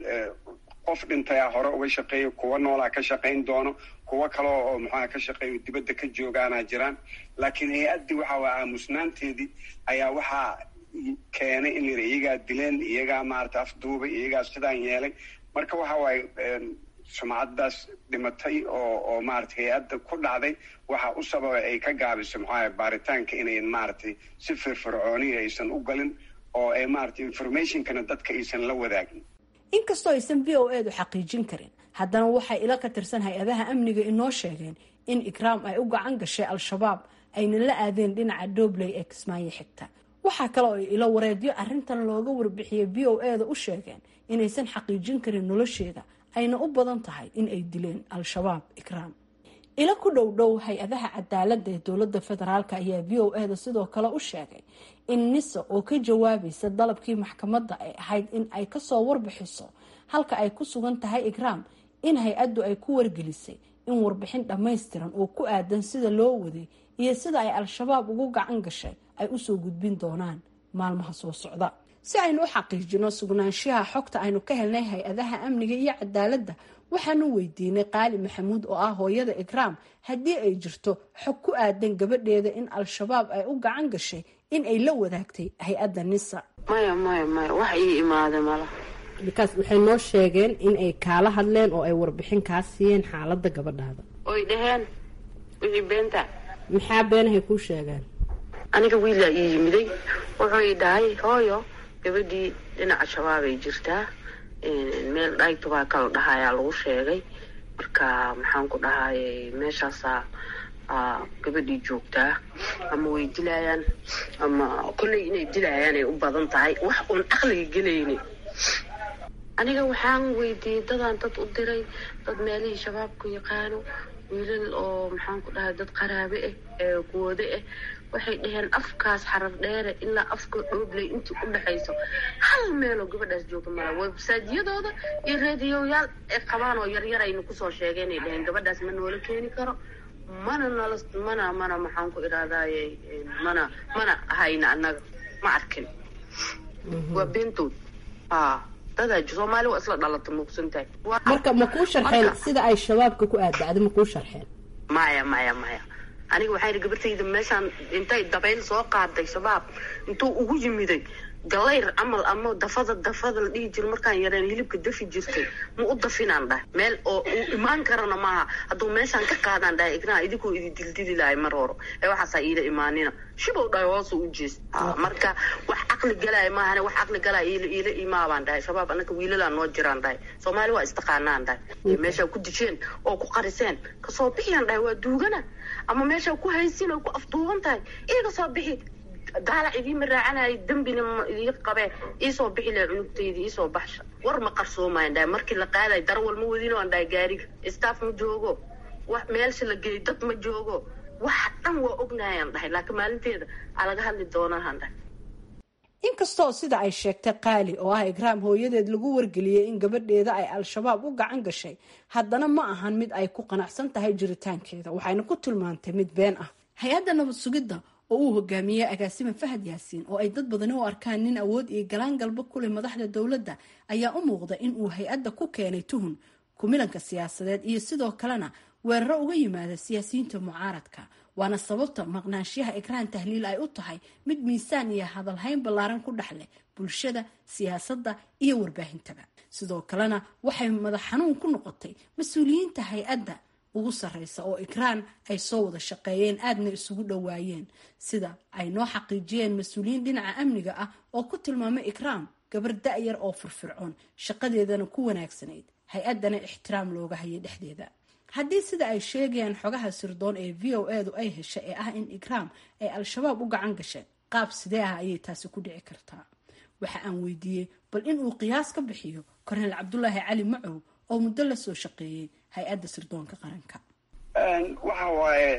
qof dhintayaa hore uga shaqeeya kuwa noolaa ka shaqayn doono kuwo kale oo maxaa ka shaqeeyo dibadda ka joogaana jiraan laakiin hay-addii waxa waye aamusnaanteedii ayaa waxaa keenay in yidhi iyagaa dileen iyagaa maarata afduubay iyagaa sidaan yeelay marka waxa waaye sumcaddaas dhimatay oo oo maarata hay-adda ku dhacday waxa u sababay ay ka gaabiso maxaa baaritaanka inayn maaragtay si firfircooniya aysan u galin oo ay maarata informationkana dadka aysan la wadaagin inkastoo aysan v o edu xaqiijin karin haddana waxay ila ka tirsan hay-adaha amniga inoo sheegeen in ikraam ay u gacan gashay al-shabaab ayna la aadeen dhinaca doobley ee kismaayo xigta waxaa kale oo ay ilo wareedyo arrintan looga warbixiyey v o eda u sheegeen inaysan xaqiijin karin nolosheeda ayna u badan tahay in ay dileen al-shabaab ikraam ilo ku dhow dhow hay-adaha cadaaladda ee dowladda federaalk ayaa v o eda sidoo kale u sheegay in nisa oo ka jawaabaysa dalabkii maxkamadda ay ahayd in ay kasoo warbixiso halka ay ku sugan tahay ikraam in hay-addu ay ku wargelisay in warbixin dhammaystiran oo ku aadan sida loo waday iyo sida ay al-shabaab ugu gacan gashay ay usoo gudbin doonaan maalmaha soo socda si aynu u xaqiijino sugnaanshaha xogta aynu ka helnay hay-adaha amniga iyo cadaaladda waxaanu weydiinay qaali maxamuud oo ah hooyada ikraam haddii ay jirto xog ku aadan gabadheeda in al-shabaab ay u gacan gashay in ay la wadaagtay hay-adda nisa maya maya maya wax ii imaada mala bikaas waxay noo sheegeen in ay kaala hadleen oo ay warbixin kaa siiyeen xaaladda gabadhaada oy dhaheen wixii beenta maxaa beenahay kuu sheegeen aniga wiilaa ii yimiday wuxuu ii dhahay hooyo gabadhii dhinaca shabaabay jirtaa meel dhaytubaa kala dhahayaa lagu sheegay marka maxaan ku dhahayay meeshaasaa gabadhii joogtaa ama way dilayaan ama kolley inay dilayaan ay u badan tahay wax uun aqliga gelayni aniga waxaan weydiiyey dadaan dad u diray dad meelihii shabaabku yaqaano wiilal oo maxaan ku dhahay dad qaraabe ah ee kuwade ah waxay dhaheen afkaas xarar dheere ilaa afka dhoobley intii u dhexayso hal meeloo gabadhaas jooga mala websaajiyadooda iyo reediyoyaal ay qabaan oo yaryaraynu kusoo sheegeenay dhaheen gabadhaas ma noola keeni karo mana nala mana mana maxaan ku idhahdaaye mana mana hayna annaga ma arkin waa beentood a dadaa soomaali waa isla dhalata muugsantahay marka ma kuu sharxeen sida ay shabaabka ku aadacda ma kuu sharxeen maya maya maya aniga waxaa yidhi gabartayda meeshaan intay dabayl soo qaaday shabaab intuu ugu yimiday galayr camal ama dafada dafada la dhihi jiro markaan yareen hilibka dafi jirtay ma u dafinaan dhahay meel oo uu imaan karana maaha hadduu meeshaan ka qaadaan dhahay ignaa idinkuu idi dildili lahay mar horo ee waxaasaa iila imaanina shibow dhahay hoosu u jees marka wax caqli galaya maahane wax caqli galaya iila iila imaabaan dhahay shabaab anaka wiilalaan noo jiraan dhahay soomaali waa istaqaanaan dhahay meeshaa ku dijeen oo ku qariseen kasoo bixiyaan dhahay waa duugana ama meeshaa ku haysin oo ku afduuban tahay iiga soo bixi daalac idiima raacanaayo dembina idii qabee iisoo bixi laha cunugtaydi iisoo baxsha war ma qarsoomayan dhahay markii la qaadayo darawal ma wadino aan dhahay gaariga staff ma joogo wax meelsha la geeyo dad ma joogo wax dhan waa ognayaan dhahay laakiin maalinteeda aa laga hadli doonaahan dhahay inkastoo sida ay sheegtay qaali oo ah igraam hooyadeed lagu wargeliyey in gabadheeda ay al-shabaab u gacan gashay haddana ma ahan mid ay ku qanacsan tahay jiritaankeeda waxayna ku tilmaantay mid been ah hay-adda nabad sugidda oo uu hogaamiyey agaasima fahad yaasiin oo ay dad badani u arkaan nin awood iyo galaan galba kuleh madaxda dowladda ayaa u muuqda in uu hay-adda ku keenay tuhun kumilanka siyaasadeed iyo sidoo kalena weeraro uga yimaada siyaasiyiinta mucaaradka waana sababta maqnaanshiyaha ikraan tahliil ay u tahay mid miisaan iyo hadalhayn ballaaran ku dhex leh bulshada siyaasadda iyo warbaahintaba sidoo kalena waxay madax xanuun ku noqotay mas-uuliyiinta hay-adda ugu sarreysa oo ikraan ay soo wada shaqeeyeen aadna isugu dhowaayeen sida ay noo xaqiijiyeen mas-uuliyiin dhinaca amniga ah oo ku tilmaamay ikraam gabar da-yar oo firfircoon shaqadeedana ku wanaagsanayd hay-addana ixtiraam looga hayay dhexdeeda haddii sida ay sheegayaan xogaha sirdoon ee v o edu ay heshay ee ah in ikraam ay al-shabaab u gacan gashay qaab sidee ah ayay taasi ku dhici kartaa waxa aan weydiiyey bal inuu qiyaas ka bixiyo korneel cabdulaahi cali macow oo muddo la soo shaqeeyey hay-adda sirdoonka qaranka waxa waaye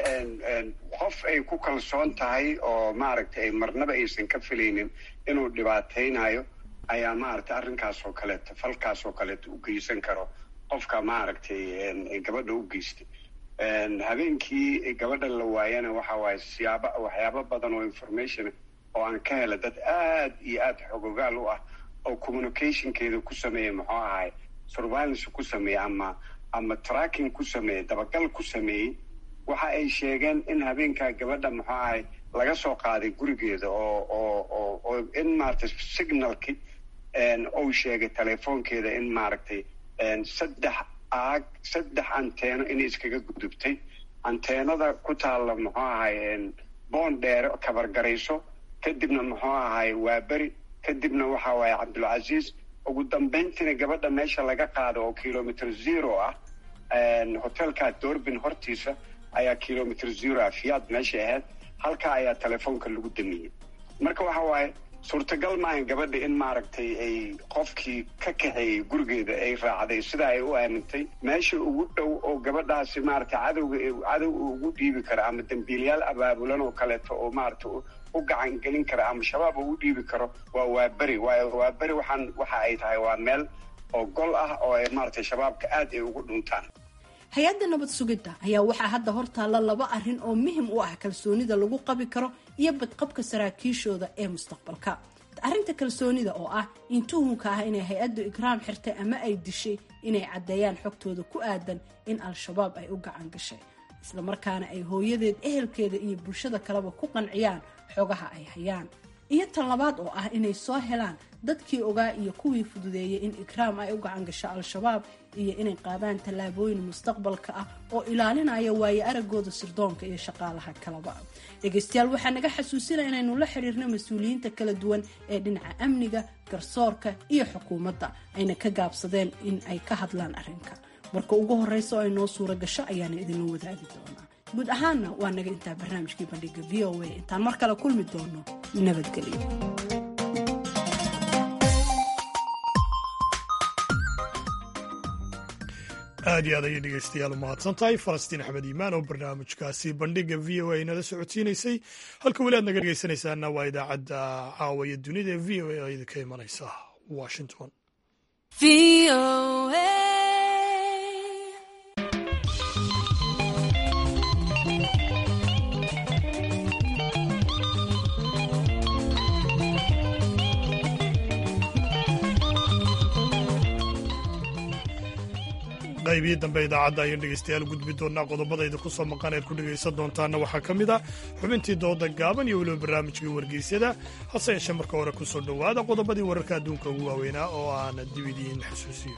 qof ay ku kalsoon tahay oo maaragtay marnaba aysan ka filaynin inuu dhibaataynayo ayaa maaragtay arrinkaas oo kaleeto falkaas oo kaleeto u geysan karo qofka maaragtay gabadha u geystay habeenkii gabadha la waayana waxa waaye siyaaba waxyaabo badan oo information oo aan ka hela dad aad iyo aad xogogaal u ah oo communicationkeeda ku sameeya muxuu ahay surveillance ku sameeya ama ama tracking ku sameeyey dabagal ku sameeyey waxa ay sheegeen in habeenkaa gabadha muxuu ahay laga soo qaaday gurigeeda oo oo oo oo in maaragtay signalki ou sheegay telefoonkeeda in maaragtay saddex aag saddex anteeno inay iskaga gudubtay anteenada ku taalla muxuu ahay boon dheere kabargarayso kadibna muxuu ahay waaberi kadibna waxa waaye cabdulcasiis ugu dambayntiina gabadha meesha laga qaado oo kilometer zero ah hotelka doorbin hortiisa ayaa kilometer zero ah fiyaad meesha ahayd halkaa ayaa telefoonka lagu damiyey marka waxa waaye suurtagal maahan gabadha in maaragtay ay qofkii ka kaxeeyey gurigeeda ay raacday sidaa ay u aamintay meesha ugu dhow oo gabadhaasi maaragtay cadowga cadow ugu dhiibi kara ama dembiilayaal abaabulan oo kaleeto oo maaragtay u gacan gelin kara ama shabaab ugu dhiibi karo waa waaberi waayo waaberi waxaan waxa ay tahay waa meel oo gol ah oo ay maaragtay shabaabka aad ay ugu dhuntaan hay-adda nabad sugidda ayaa waxaa hadda hortaalla laba arrin oo muhim u ah kalsoonida lagu qabi karo iyo badqabka saraakiishooda ee mustaqbalka arrinta kalsoonida oo ah in tuhunka ah inay hay-addu ikraam xirtay ama ay dishay inay caddeeyaan xogtooda ku aadan in al-shabaab ay u gacan gashay islamarkaana ay hooyadeed ehelkeeda iyo bulshada kaleba ku qanciyaan xogaha ay hayaan iyo tan labaad oo ah inay soo helaan dadkii ogaa iyo kuwii fududeeyay in ikraam ay u gacan gasho al-shabaab iyo inay qaadaan tallaabooyin mustaqbalka ah oo ilaalinaya waaye aragooda sirdoonka iyo shaqaalaha kalaba dhegaystayaal waxaa naga xasuusinaya inaynu la xiriirno mas-uuliyiinta kala duwan ee dhinaca amniga garsoorka iyo xukuumadda ayna ka gaabsadeen in ay ka hadlaan arrinka marka ugu horreysa oo ay noo suura gasho ayaana idinla wadaagi doonaa guud ahaanna waa naga intaa barnaamijkii bandhiga v o a intaan mar kale kulmi doono nabadgelyo aad iyo aad ayay dhegeystayaal u mahadsan tahay falastiin axmed iimaan oo barnaamijkaasi bandhiga v o a nala socodsiinaysay halka weli aad naga dhegeysanaysaana waa idaacadda caawaya dunida ee v o a oo idinka imanaysa washington qaybihii dambe idaacadda ayaan dhegeystayaal gudbi doonaa qodobadayda ku soo maqan eed ku dhegaysan doontaana waxaa ka mid ah xubintii dooda gaaban iyo weliba barnaamijkii wargeysyada hase yeeshee marka hore ku soo dhowaada qodobadii wararka adduunka ugu waaweynaa oo aan dib idiin xasuusiyo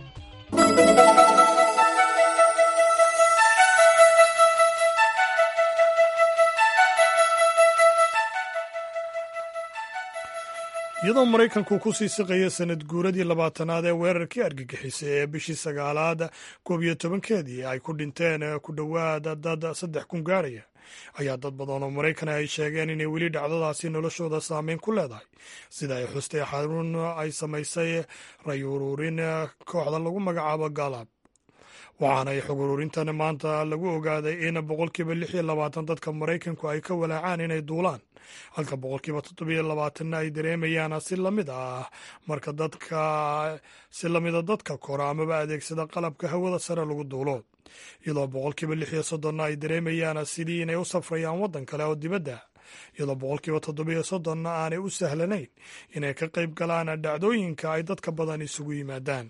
iyadoo maraykanku ku sii siqaya sanad guuradii labaatanaad ee weerarkii argagixisay ee bishii sagaalaad koob iyo tobankeedii ay ku dhinteen ku dhowaada dad saddex kun gaaraya ayaa dad badan oo maraykana ay sheegeen inay weli dhacdadaasi noloshooda saameyn ku leedahay sida ay xustay xarun ay samaysay ray ururin kooxda lagu magacaabo galab waxaana ay xog ururintan maanta lagu ogaaday in boqolkiiba lix iyo labaatan dadka maraykanku ay ka walaacaan inay duulaan halka boqolkiiba toddobiyo labaatanna ay dareemayaan si lamid ah marka dadka si lamida dadka kora amaba adeegsada qalabka hawada sare lagu duulo iyadoo boqolkiiba lix iyo soddonna ay dareemayaan sidii inay u safrayaan waddan kale oo dibadda iyadoo boqolkiiba toddobiyo soddonna aanay u sahlanayn inay ka qayb galaan dhacdooyinka ay dadka badan isugu yimaadaan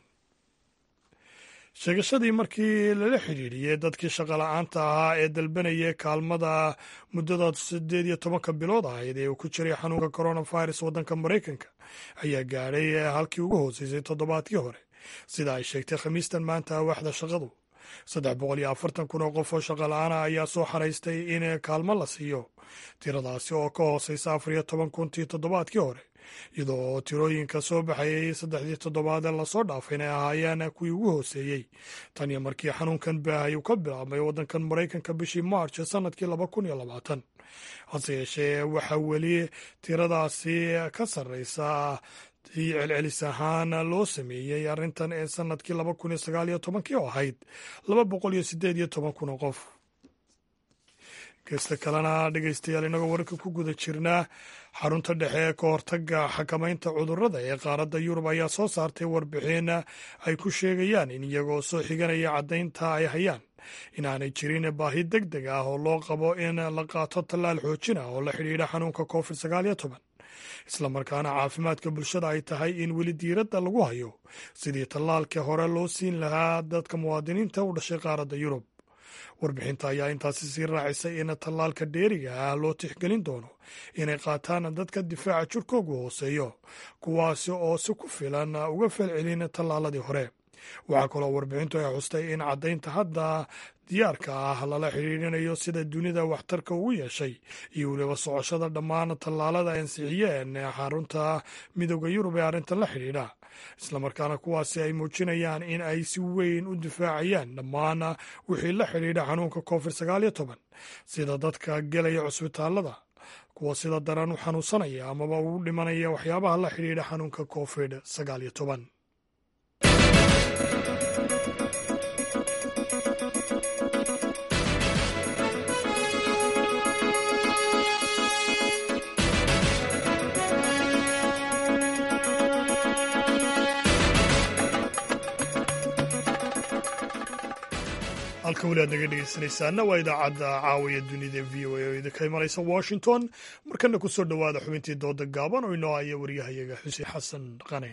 sheegashadii markii lala xidhiidhiyey dadkii shaqola'aanta ahaa ee dalbanaya kaalmada muddada siddeed iyo tobanka bilood ahayd ee uu ku jiray xanuunka coronavirus waddanka maraykanka ayaa gaadhay halkii ugu hooseysay toddobaadkii hore sida ay sheegtay khamiistan maanta waaxda shaqadu saddex boqol iyo afartan kun oo qof oo shaqola'aana ayaa soo xaraystay in kaalmo la siiyo tiradaasi oo ka hooseysa afar iyo toban kuntii toddobaadkii hore iyadoo tirooyinka soo baxayay saddexdii toddobaad ee lasoo dhaafay inay ahaayeen kuwii ugu hooseeyey tan iyo markii xanuunkan baahay uu ka bilaabmay waddankan maraykanka bishii march ee sanadkii laba kun iyo labaatan hase yeeshee waxaa weli tiradaasi ka sarreysa tii celcelis ahaan loo sameeyey arrintan ee sanadkii laba kun iyo sagaal iyo tobankii oo ahayd laba boqol iyo siddeed iyo toban kun oo qof geesta kalena dhegeystayaal inagoo wararka ku guda jirnaa xarunta dhexe ee ka hortaga xakamaynta cudurrada ee qaaradda yurub ayaa soo saartay warbixin ay ku sheegayaan in iyagoo soo xiganaya caddaynta ay hayaan inaanay jirin baahi deg deg ah oo loo qabo in la qaato tallaal xoojin ah oo la xidhiidha xanuunka covid sagaal iyo toban islamarkaana caafimaadka bulshada ay tahay in weli diiradda lagu hayo sidii tallaalka hore loo siin lahaa dadka muwaadiniinta u dhashay qaaradda yurub warbixinta ayaa intaasi sii raacisay in tallaalka dheeriga ah loo tixgelin doono inay qaataan dadka difaaca jirkoogu hooseeyo kuwaasi oo si ku filan uga falcelin tallaaladii hore waxaa kaloo warbixintu ay xustay in caddaynta hadda diyaarka ah lala xidhiidhinayo sida dunida waxtarka ugu yeeshay iyo weliba socoshada dhammaan tallaalada ansixiyeen xarunta midooda yurub ee arrintan la xidhiidha islamarkaana kuwaasi ay muujinayaan in ay si weyn u difaacayaan dhammaan wixii la xidhiidha xanuunka covid sagaal iyo toban sida dadka gelaya cusbitaalada kuwa sida daran u xanuunsanaya amaba ugu dhimanaya waxyaabaha la xidhiidha xanuunka covid sagaal iyo toban halka weli aad naga dhegeysanaysaana waa idaacadda caawiya dunida v o a oo idinka imanaysa washington markana ku soo dhowaada xubintii dooda gaaban oo inoo haya waryahayaga xuseen xasan qane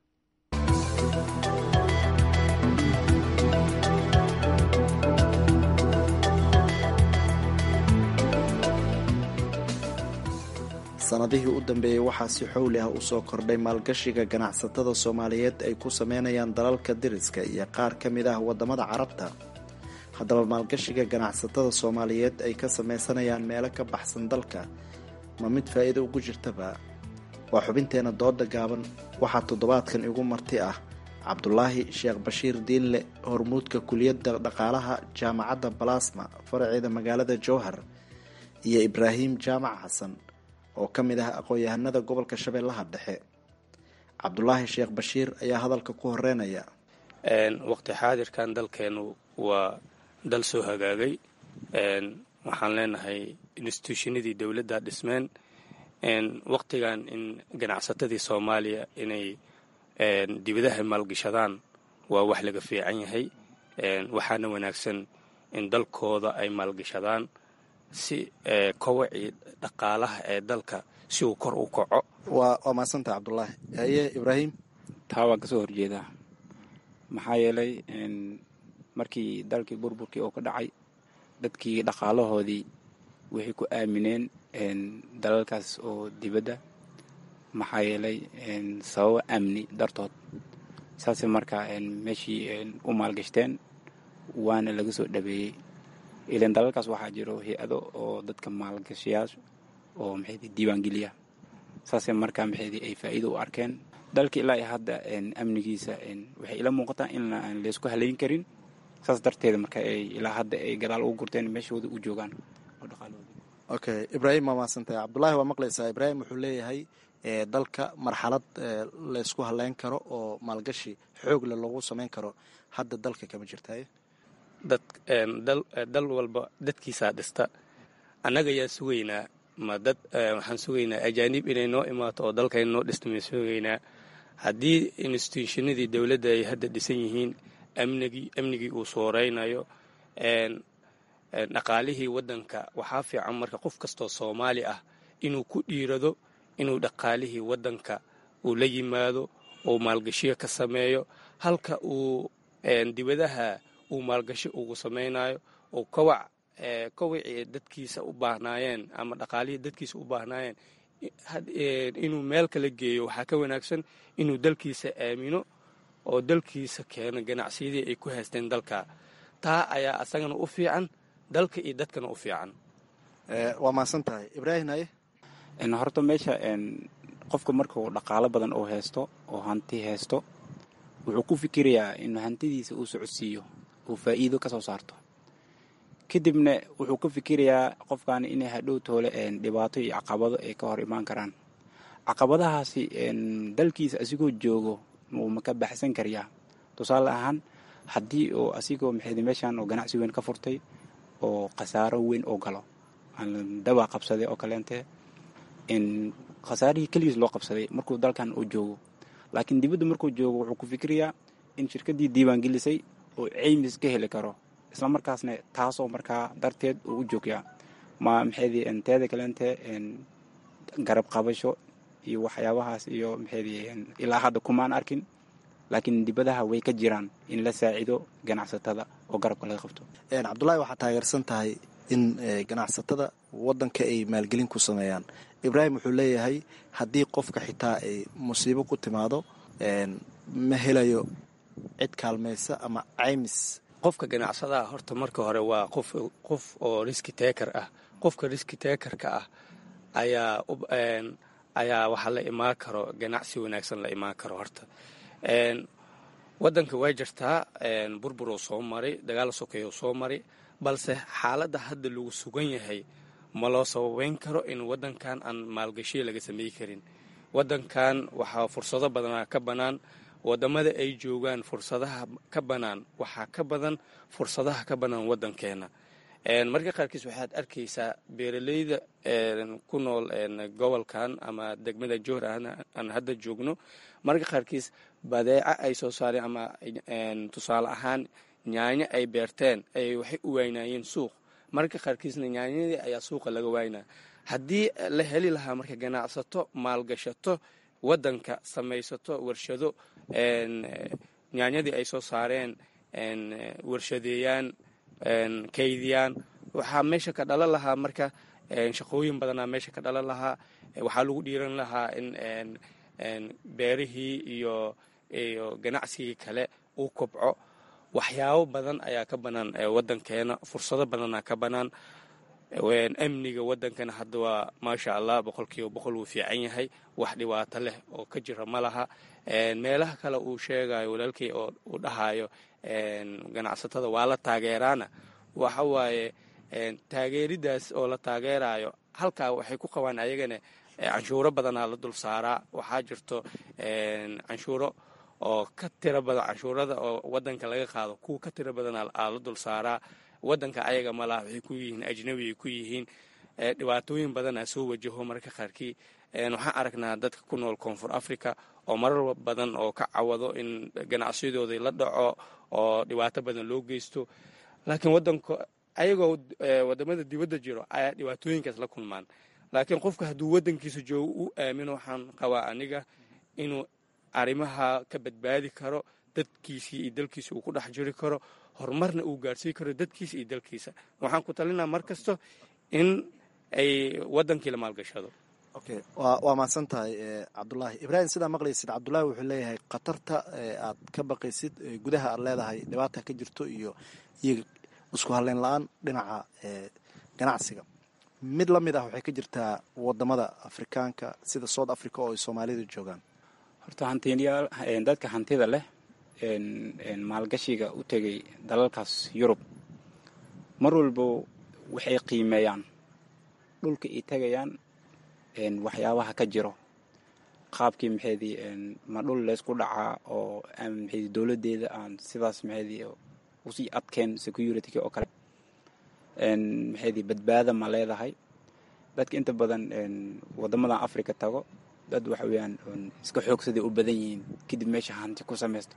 sanadihii u dambeeyey waxaa si xowli ah usoo kordhay maalgashiga ganacsatada soomaaliyeed ay ku sameynayaan dalalka deriska iyo qaar ka mid ah waddamada carabta haddaba maalgashiga ganacsatada soomaaliyeed ay ka sameysanayaan meelo ka baxsan dalka ma mid faa'iido ugu jirtaba waa xubinteena dooda gaaban waxaa toddobaadkan igu marti ah cabdulaahi sheekh bashiir diinle hormuudka kuliyadda dhaqaalaha jaamacadda balasma faraceeda magaalada jowhar iyo ibraahim jaamac xasan oo ka mid ah aqoon-yahanada gobolka shabeellaha dhexe cabdulaahi sheekh bashiir ayaa hadalka ku horeynaya waqti xaadirkan dalkeenu waa dal soo hagaagay waxaan leenahay instituushinadii dowladda dhismeen waqtigan in ganacsatadii soomaaliya inay dibadaha maalgashadaan waa wax laga fiican yahay waxaana wanaagsan in dalkooda ay maalgashadaan si kowacii dhaqaalaha ee dalka si uu kor u kaco waa maadsantaha cabdulaahi haye ibraahim taa waan kasoo horjeedaa maxaa yeelay markii dalkii burburkii oo ka dhacay dadkii dhaqaalahoodii waxay ku aamineen dalalkaas oo dibadda maxaa yeelay sababo amni dartood saasay markaa meeshii u maalgashteen waana laga soo dhabeeyey ilan dalalkaas waxaa jiro hay-ado oo dadka maalgashayaasha oo maxaydi diiwaangeliya saasay markaa maxaydi ay faa'iido u arkeen dalka ilaa iyo hadda amnigiisa waxay ila muuqataa in aan laysku halayn karin saas darteeda marka ay ilaa hadda ay gadaal ugu gurteen meeshooda u joogaan oo dhaqaalahooda okay ibraahim waa mahadsantahay cabdullaahi waa maqlaysaa ibraahim wuxuu leeyahay dalka marxalad laysku haleyn karo oo maalgashi xoogle loogu sameyn karo hadda dalka kama jirtaye dad dal walba dadkiisaa dhista annaga yaa sugaynaa ma dad waxaan sugaynaa ajaanib inay noo imaato oo dalkayna noo dhista maan sugaynaa haddii instituushinadii dowladda ay hadda dhisan yihiin amnigii amnigii uu sooreynayo dhaqaalihii waddanka waxaa fiican marka qof kastoo soomaali ah inuu ku dhiirado inuu dhaqaalihii waddanka uu la yimaado uu maalgashiyo ka sameeyo halka uu dibadaha uu maalgashi ugu samaynayo oo kowac kowacii dadkiisa u baahnaayeen ama dhaqaalihii dadkiisa u baahnaayeen inuu meel kala geeyo waxaa ka wanaagsan inuu dalkiisa aamino oo dalkiisa keeno ganacsiyadii ay ku haysteen dalka taa ayaa asagana u fiican dalka iyo dadkana u fiican waa mahadsan tahay ibraahim haye horta meesha qofka markuu dhaqaalo badan oo haysto oo hanti haysto wuxuu ku fikirayaa in hantidiisa uu socodsiiyo uu faa'iido ka soo saarto kadibna wuxuu ka fikirayaa qofkaani inay hadhow toole dhibaato iyo caqabado ay ka hor imaan karaan caqabadahaasi dalkiisa asigoo joogo wuu ma ka baxsan karayaa tusaale ahaan haddii oo asigoo maxaydi meeshan oo ganacsi weyn ka furtay oo khasaaro weyn oo galo dawaa qabsaday oo kaleente khasaarihii keligiis loo qabsaday markuu dalkan uu joogo laakiin dibadda markuu joogo wuxuu ku fikirayaa in shirkaddii diiwaangelisay oo ceymis ka heli karo isla markaasna taasoo markaa darteed uu u joogyaa ma maxaydi teeda kaleente garab qabasho iyo waxyaabahaas iyo maxaydi ilaa hadda kumaan arkin laakiin dibadaha way ka jiraan in la saacido ganacsatada oo garabka laga qabto cabdullaahi waxaa taageersan tahay in ganacsatada waddanka ay maalgelin ku sameeyaan ibraahim wuxuu leeyahay haddii qofka xitaa ay musiibo ku timaado ma helayo cid kaalmaysa ama caymis qofka ganacsadaha horta marka hore waa qof qof oo riski taker ah qofka riski takerka ah ayaa ayaa waxaa la imaan karo ganacsi wanaagsan la imaan karo horta waddanka waa jirtaa burburoo soo maray dagaal sokeeyoo soo maray balse xaaladda hadda lagu sugan yahay ma loo sababeyn karo in waddankan aan maalgashiya laga samey karin waddankan waxaa fursado badanaa ka bannaan waddamada ay joogaan fursadaha ka bannaan waxaa ka badan fursadaha ka bannaan waddankeenna marka qaarkiis waxaad arkaysaa beeraleyda ku nool gobolkan ama degmada joor aan hadda joogno marka qaarkiis badeeca ay soo saareen ama tusaale ahaan nyaanyo ay beerteen ay waxay u waynayeen suuq marka qaarkiisna nyaanyadii ayaa suuqa laga waynaa haddii la heli lahaa marka ganacsato maalgashato waddanka samaysato warshado nyaanyadii ay soo saareen warshadeeyaan kaydiyaan waxaa meesha ka dhalan lahaa marka shaqooyin badanaa meesha ka dhalan lahaa waxaa lagu dhiiran lahaa in beerihii iyo iyo ganacsigii kale uu kobco waxyaabo badan ayaa ka bannaan waddankeena fursado badanaa ka bannaan amniga waddankana hadda waa maasha allah boqolkiiba boqol wuu fiican yahay wax dhibaato leh oo ka jira ma laha meelaha kale uu sheegayo walaalkii oo uu dhahayo ganacsatada waa la taageeraana waxa waaye taageeridaas oo la taageerayo halkaa waxay ku qabaan ayagana canshuuro badanaa la dul saaraa waxaa jirto canshuuro oo ka tiro badan canshuurada oo waddanka laga qaado kuwa ka tiro badanaa aa la dul saaraa waddanka ayaga malaha waxay ku yihiin ajnabi ay ku yihiin dhibaatooyin badanaa soo wajaho marka qaarkii waxaan aragnaa dadka ku nool koonfur africa oo marar badan oo ka cawado in ganacsiyadoodii la dhaco oo dhibaato badan loo geysto laakiin wadanka ayagoo wadamada dibadda jiro ayaa dhibaatooyinkaas la kulmaan laakiin qofka hadduu waddankiisa joogo u aamino waxaan qabaa aniga inuu arrimaha ka badbaadi karo dadkiisii iyo dalkiisa uu ku dhex jiri karo horumarna uu gaarhsii karo dadkiisa iyo dalkiisa waxaan ku talinaa mar kasto in ay waddankii la maalgashado okay waa mahadsan tahay cabdulaahi ibraahim sidaa maqlaysid cabdulaahi wuxuu leeyahay khatarta aad ka baqaysid gudaha aad leedahay dhibaata ka jirto iyo iyo isku halleyn la-aan dhinaca ganacsiga mid la mid ah waxay ka jirtaa wadamada afrikaanka sida south africa oo ay soomaalidu joogaan horta hantiyaal dadka hantida leh maalgashiga u tegay dalalkaas yurub mar walba waxay qiimeeyaan dhulka ay tegayaan waxyaabaha ka jiro qaabkii maxaydii ma dhul leysku dhacaa oo maxaydii dowladdeeda aan sidaas maxaydii usii adkeen security oo kale maxaydii badbaada ma leedahay dadka inta badan wadamadan africa tago dad waxa weeyaan iska xoogsaday u badan yihiin kadib meesha hanti ku samaysto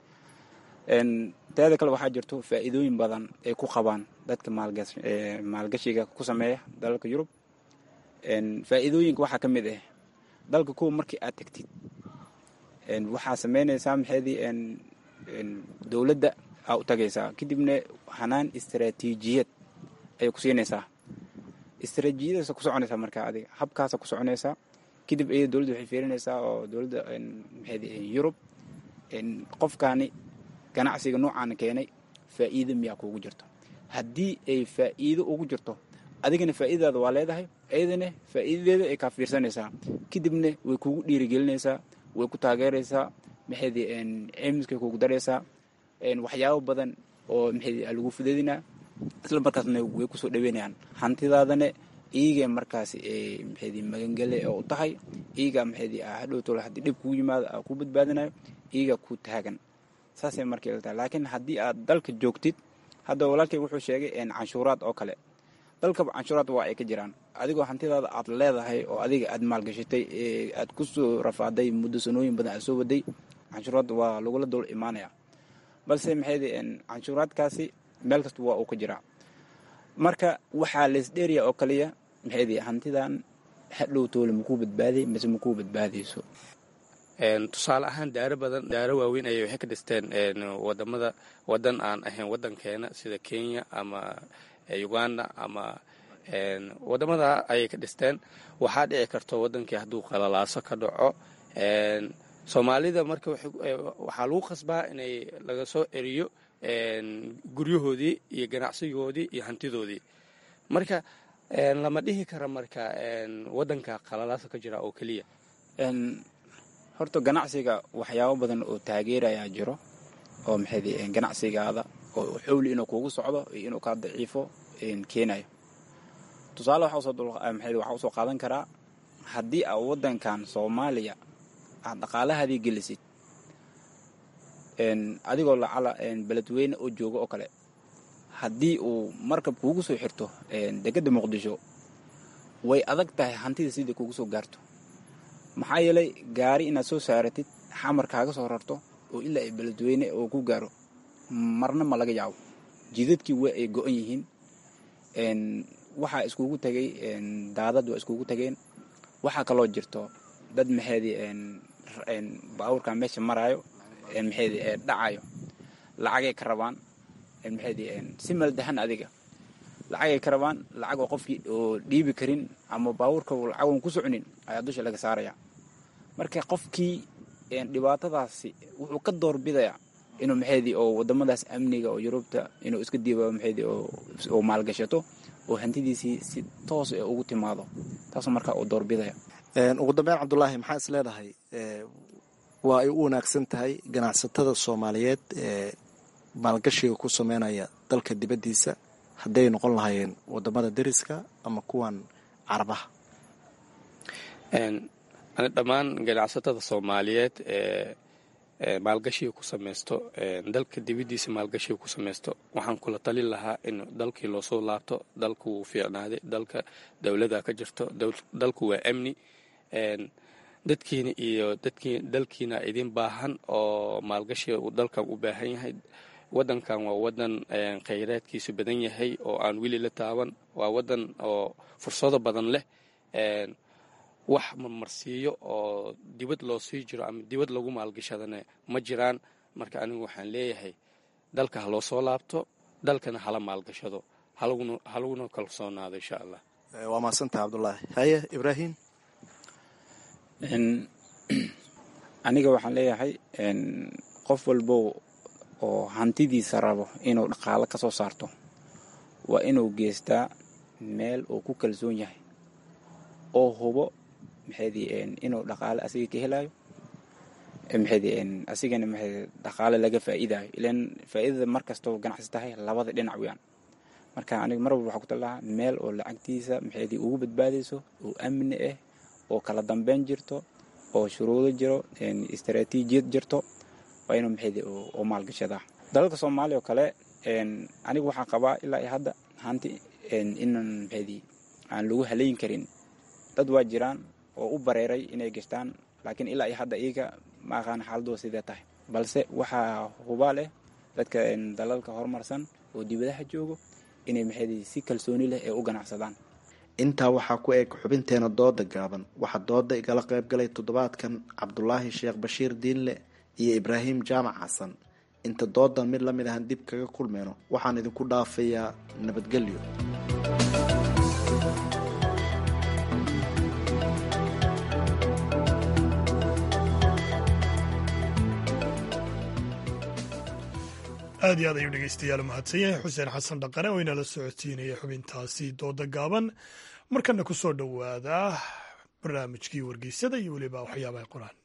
teeda kale waxaa jirto faa'iidooyin badan ay ku qabaan dadka maalgashiga ku sameeya dalalka yurub faa'iidooyinka waxaa ka mid ah dalka kuwa markii aad tagtid waxaa sameynaysaa maxaydii dowladda aa u tagaysaa kadibna hanaan istaraatiijiyad ayay ku siinaysaa istaraatiijiyadaasa ku soconaysaa markaa adiga habkaasa ku soconaysaa kadib iyada dowladda waxay fiirinaysaa oo dowladda maxaydii yurub qofkaani ganacsiga noocaana keenay faa'iido miyaa kuugu jirto haddii ay faa'iido ugu jirto adigana faa'iidadaada waa leedahay iyadana faa'iidadeeda ay kaa fiirsanaysaa kadibna way kugu dhiirigelinaysaa way ku taageeraysaa maxaydii cimiskay kugu daraysaa waxyaabo badan oo maxaydii lagu fudeedinaa isla markaasna way kusoo dhaweynayaan hantidaadana iyaga markaas maxaydii magangele oo u tahay iyaga maxaydii hadhowtolo haddii dhib kugu yimaado aa ku badbaadinayo iyaga ku taagan saasay markay la tahay laakiin haddii aad dalka joogtid hadda walaalkay wuxuu sheegay canshuuraad oo kale dalkaba canshuuraad waa ay ka jiraan adigoo hantidaada aad leedahay oo adiga aad maalgashatay aad kusoo rafaaday muddo sanooyin badan aad soo waday canshuuraad waa lagula dul imaanaya balse maxaydii canshuuraadkaasi meel kasta waa uu ka jiraa marka waxaa leesdheeriya oo kaliya maxaydii hantidan hadhow toole makuu badbaaday mise makuu badbaadayso tusaale ahaan daaro badan daaro waaweyn ayay waxay ka dhisteen wadamada wadan aan ahayn wadankeena sida kenya ama uganda ama wadamada ayay ka dhisteen waxaa dhici karto wadankii hadduu qalalaaso ka dhaco soomaalida marka waxaa lagu qasbaa inay laga soo eriyo guryahoodii iyo ganacsigoodii iyo hantidoodii marka lama dhihi kara marka wadanka qalalaaso ka jira oo keliya horta ganacsiga waxyaabo badan oo taageerayaa jiro oo maxayd ganacsigaada oo xowli inuu kugu socdo iyo inuu kaa daciifo keenayo tusaale waxaa usoo qaadan karaa haddii aa waddankan soomaaliya aad dhaqaalahaadii gelisid adigoo lacala beledweyne oo jooga oo kale haddii uu markab kuugu soo xirto dekedda muqdisho way adag tahay hantida sidai kugu soo gaarto maxaa yeelay gaari inaad soo saaratid xamar kaaga soo rarto oo ilaa ay beledweyne oo ku gaaro marna ma laga yaabo jidadkii waa ay go-an yihiin waxaa iskugu tegay daadad waa iskugu tageen waxaa kaloo jirto dad maxeedii baabuurka meesha maraayo maxeedii dhacayo lacagay ka rabaan maxeedii si maldahan adiga lacagay ka rabaan lacag oo qofkii oo dhiibi karin ama baabuurka lacagoon ku soconin ayaa dusha laga saaraya marka qofkii dhibaatadaasi wuxuu ka doorbidayaa inuu maxeedii oo wadamadaas amniga oo yurubta inuu iska diiba maxeedii oo maalgashato oo hantidiisii si toos ee ugu timaado taasoo markaa uu doorbidaya ugu dambeyn cabdulaahi maxaa is leedahay waa ay u wanaagsan tahay ganacsatada soomaaliyeed ee maalgashiga ku sameynaya dalka dibaddiisa hadday noqon lahaayeen wadamada deriska ama kuwan carabaha dhammaan ganacsatada soomaaliyeed ee maalgashiga ku samaysto dalka dibaddiisa maalgashiga ku samaysto waxaan kula talin lahaa in dalkii loosoo laabto dalku wuu fiicnaaday dalka dowlada ka jirto dalku waa amni dadkiina iyo dadkii dalkiina idin baahan oo maalgashiga uu dalkan u baahan yahay wadankan waa wadan khayraadkiisu badan yahay oo aan weli la taaban waa wadan oo fursado badan leh wax marmarsiiyo oo dibad loo sii jiro ama dibad lagu maalgashadana ma jiraan marka anigu waxaan leeyahay dalka ha loo soo laabto dalkana hala maalgashado halaguna kalsoonaado insha allah waa mahadsantaha cabdulaahi haye ibraahim aniga waxaan leeyahay qof walbo oo hantidiisa rabo inuu dhaqaalo ka soo saarto waa inuu geystaa meel uu ku kalsoon yahay oo hubo maxaydii inuu dhaqaale asiga ka helayo maxaydii asigana maxay dhaqaale laga faa'iidayo ilaan faa'iidada mar kastoo ganacsi tahay labada dhinac weyaan marka aniga mar walba waxaa ku talahaa meel oo lacagtiisa maxaydii ugu badbaadayso oo amni ah oo kala dambeyn jirto oo shuruudo jiro istaraatiijiyad jirto waa inuu maxaydii oo maalgashadaa dalalka soomaaliya oo kale anigu waxaan qabaa ilaa iyo hadda hanti inan maxaydii aan lagu halayn karin dad waa jiraan oo u bareeray inay gashtaan laakiin ilaa iyo hadda iyaga ma aqaan xaaladooda sidee tahay balse waxaa hubaa leh dadka dalalka horumarsan oo dibadaha joogo inay maxaydii si kalsooni leh ee u ganacsadaan intaa waxaa ku eg xubinteena dooda gaaban waxaa dooda igala qayb galay toddobaadkan cabdulaahi sheekh bashiir diinle iyo ibraahim jaamac xasan inta doodan mid lamid ahan dib kaga kulmeyno waxaan idinku dhaafayaa nabadgelyo aad iyo aad ayuu dhegeystayaal mahadsan yahay xuseen xasan dhaqane oo inala socodsiinaya xubintaasi dooda gaaban markana ku soo dhowaada barnaamijkii wargeysada iyo weliba waxyaabaha qoraan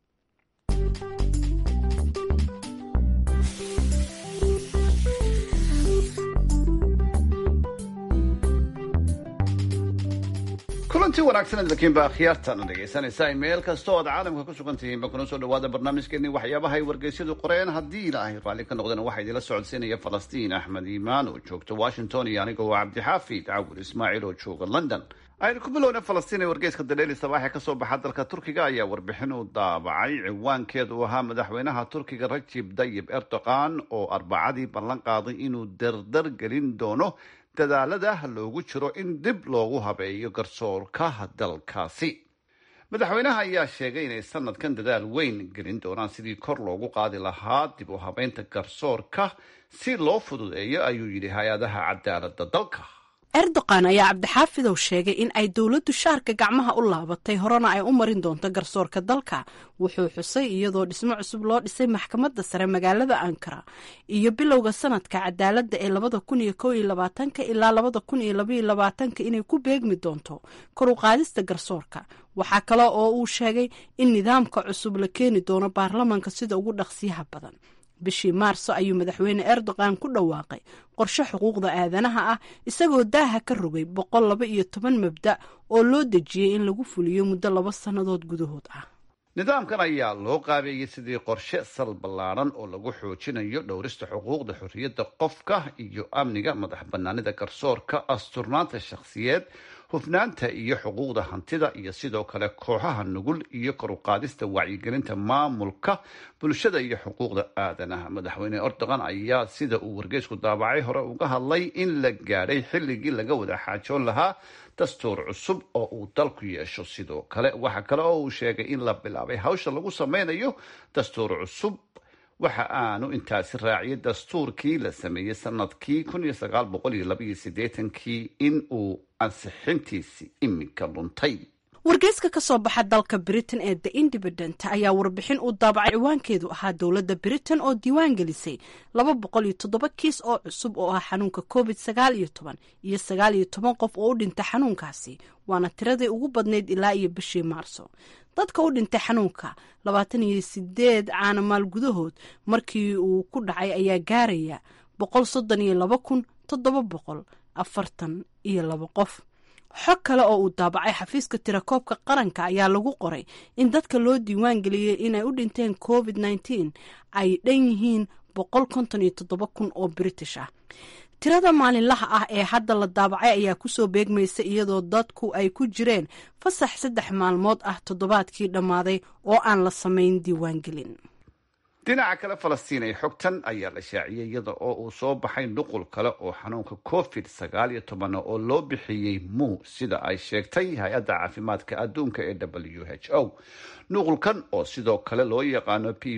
kulanti wanaagsan lakiinba akhyaartaana dhegaysanaysaa meel kasta oo aad caalamka ku sugan tihiinba kuna soo dhawaada barnaamijkeeni waxyaabaha ay wargeysyadu qoreen haddii ilaahay raalli ka noqdana waxaa idila socodsiinaya falastiin axmed iimaan oo joogta washington iyo aniga oo cabdixaafid cawur ismaaciil oo jooga london aynu ku bilowna falastiin ee wargeyska dareeli sabaaxe kasoo baxa dalka turkiga ayaa warbixin u daabacay ciwaankeedu ahaa madaxweynaha turkiga rajib dayib erdogan oo arbacadii ballan qaaday inuu dardar gelin doono dadaalada loogu jiro in dib loogu habeeyo garsoorka dalkaasi madaxweynaha ayaa sheegay inay sanadkan dadaal weyn gelin doonaan sidii kor loogu qaadi lahaa dib u habeynta garsoorka si loo fududeeyo ayuu yidhi hay-adaha cadaalada dalka erdogan ayaa cabdixaafidow sheegay in ay dowladdu shaarka gacmaha u laabatay horena ay u marin doonto garsoorka dalka wuxuu xusay iyadoo dhismo cusub loo dhisay maxkamadda sare magaalada ankara iyo bilowga sanadka cadaaladda ee labada kun iyo kow iyo labaatanka ilaa labada kun iyo labaiyo labaatanka inay ku beegmi doonto kor u qaadista garsoorka waxaa kale oo uu sheegay in nidaamka cusub la keeni doono baarlamanka sida ugu dhaqsiyaha badan bishii maarso ayuu madaxweyne erdogan ku dhawaaqay qorshe xuquuqda aadanaha ah isagoo daaha ka rogay boqol laba iyo toban mabda oo loo dejiyey in lagu fuliyo muddo laba sannadood gudahood ah nidaamkan ayaa loo qaabeeyey sidii qorshe sal ballaaran oo lagu xoojinayo dhowrista xuquuqda xorriyadda qofka iyo amniga madax bannaanida garsoorka asturnaanta shakhsiyeed hufnaanta iyo xuquuqda hantida iyo sidoo kale kooxaha nugul iyo kor u qaadista wacyigelinta maamulka bulshada iyo xuquuqda aadanaha madaxweyne erdogan ayaa sida uu wargeysku daabacay hore uga hadlay in la gaadhay xilligii laga wada xaajoon lahaa dastuur cusub oo uu dalku yeesho sidoo kale waxa kale oo uu sheegay in la bilaabay hawsha lagu sameynayo dastuur cusub waxa aanu intaasi raaciyay dastuurkii la sameeyey sanadkii kii in uu ansixintiisi iminka luntay wargeyska ka soo baxa dalka britain ee the independent ayaa warbixin uu daabacay ciwaankeedu ahaa dowladda britain oo diiwaan gelisay laba boqol iyo toddoba kiis oo cusub oo ah xanuunka covid sagaal iyo toban iyo sagaal iyo toban qof oo u dhintay xanuunkaasi waana tiradii ugu badnayd ilaa iyo bishii maarso dadka u dhintay xanuunka labaatan iyo sideed caanamaal gudahood markii uu ku dhacay ayaa gaaraya boqol soddon iyo laba kun toddoba boqol afartan iyo laba qof xog kale oo uu daabacay xafiiska tirakoobka qaranka ayaa lagu qoray in dadka loo diiwaan geliyey inay u dhinteen covid nneteen ay dhan yihiin boqol konton iyo toddoba kun oo british ah tirada maalinlaha ah ee hadda la daabacay ayaa kusoo beegmaysa iyadoo dadku ay ku jireen fasax saddex maalmood ah toddobaadkii dhammaaday oo aan la samayn diiwaangelin dhinaca kale falastiin ay xogtan ayaa la shaaciyey iyada oo uu soo baxay nuqul kale oo xanuunka covid sagaal iyo toban oo loo bixiyey mu sida ay sheegtay hay-adda caafimaadka adduunka ee w h o nuqulkan oo sidoo kale loo yaqaano p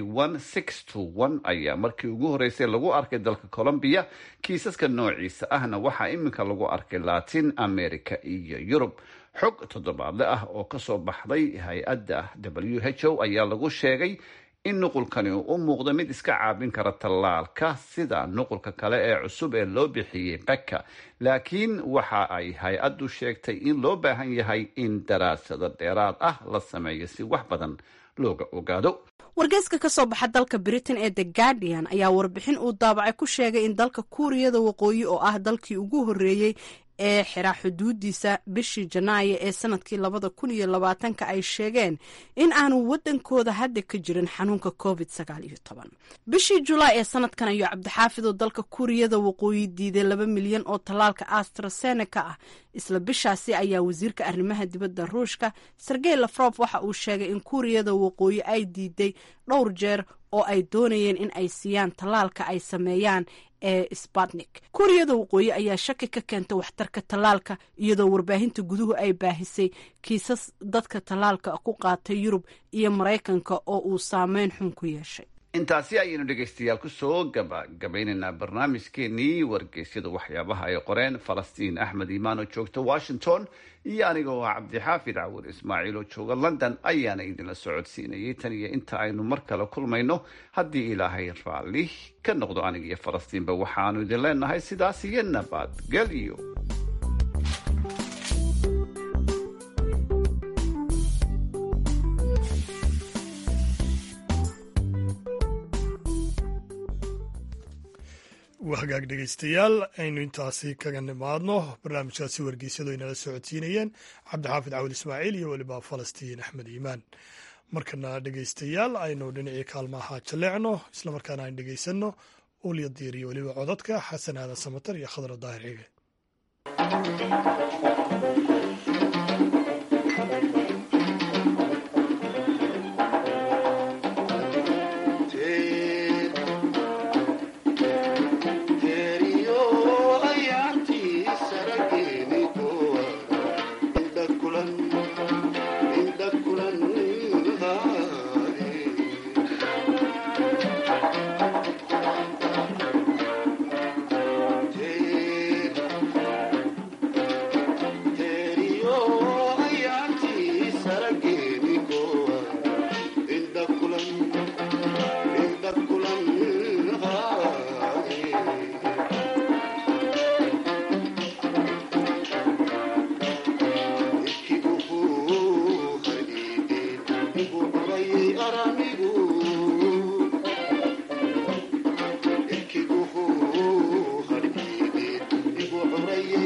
ayaa markii ugu horeysay lagu arkay dalka colombiya kiisaska noociisa ahna waxaa iminka lagu arkay latin america iyo yurub xog toddobaadle ah oo kasoo baxday hay-adda w h o ayaa lagu sheegay in nuqulkani uu u muuqdo mid iska caabin kara tallaalka sida nuqulka kale ee cusub ee loo bixiyey beka laakiin waxa ay hay-addu sheegtay in loo baahan yahay in daraasado dheeraad ah la sameeyo si wax badan looga ogaado wargeyska ka soo baxa dalka britain ee the guardian ayaa warbixin uu daabacay ku sheegay in dalka kuuriyada waqooyi oo ah dalkii ugu horreeyey ee xiraa xuduudiisa bishii janaayo ee sanadkii labada kun iyo labaatanka ay sheegeen in aanu wadankooda hadda ka jirin xanuunka covid sagaal iyo toban bishii julaay ee sanadkan ayuu cabdixaafid oo dalka kuuriyada waqooyi diiday laba milyan oo tallaalka astraseneca ah isla bishaasi ayaa wasiirka arrimaha dibadda ruushka sergey lafrof waxa uu sheegay in kuuriyada waqooyi ay diiday dhowr jeer oo ay doonayeen in ay siiyaan tallaalka ay sameeyaan ee sbatnik kuuriyada waqooyi ayaa shaki ka keentay waxtarka tallaalka iyadoo warbaahinta guduhu ay baahisay kiisas dadka tallaalka ku qaatay yurub iyo maraykanka oo uu saameyn xun ku yeeshay intaasi ayaynu dhegaystayaal kusoo gabagabaynaynaa barnaamijkeenii wargeysyada waxyaabaha ay qoreen falastiin axmed imaan oo joogta washington iyo aniga oo ah cabdixaafid cawur ismaaciil oo jooga london ayaana idinla socodsiinayay tan iyo inta aynu mar kale kulmayno haddii ilaahay raalli ka noqdo aniga iyo falastiinba waxaanu idin leenahay sidaas iyo nabadgelyo waa hagaag dhegaystayaal aynu intaasi kaga nimaadno barnaamijkaasi wargeysyadu ay nala socodsiinayeen cabdixaafid cawil ismaaciil iyo weliba falastiin axmed iimaan markana dhegaystayaal aynu dhinacii kaalmaha jaleecno islamarkaana aynu dhegaysanno ulya diir iyo weliba codadka xasan aadan samatar iyo khadra daahir cige Terio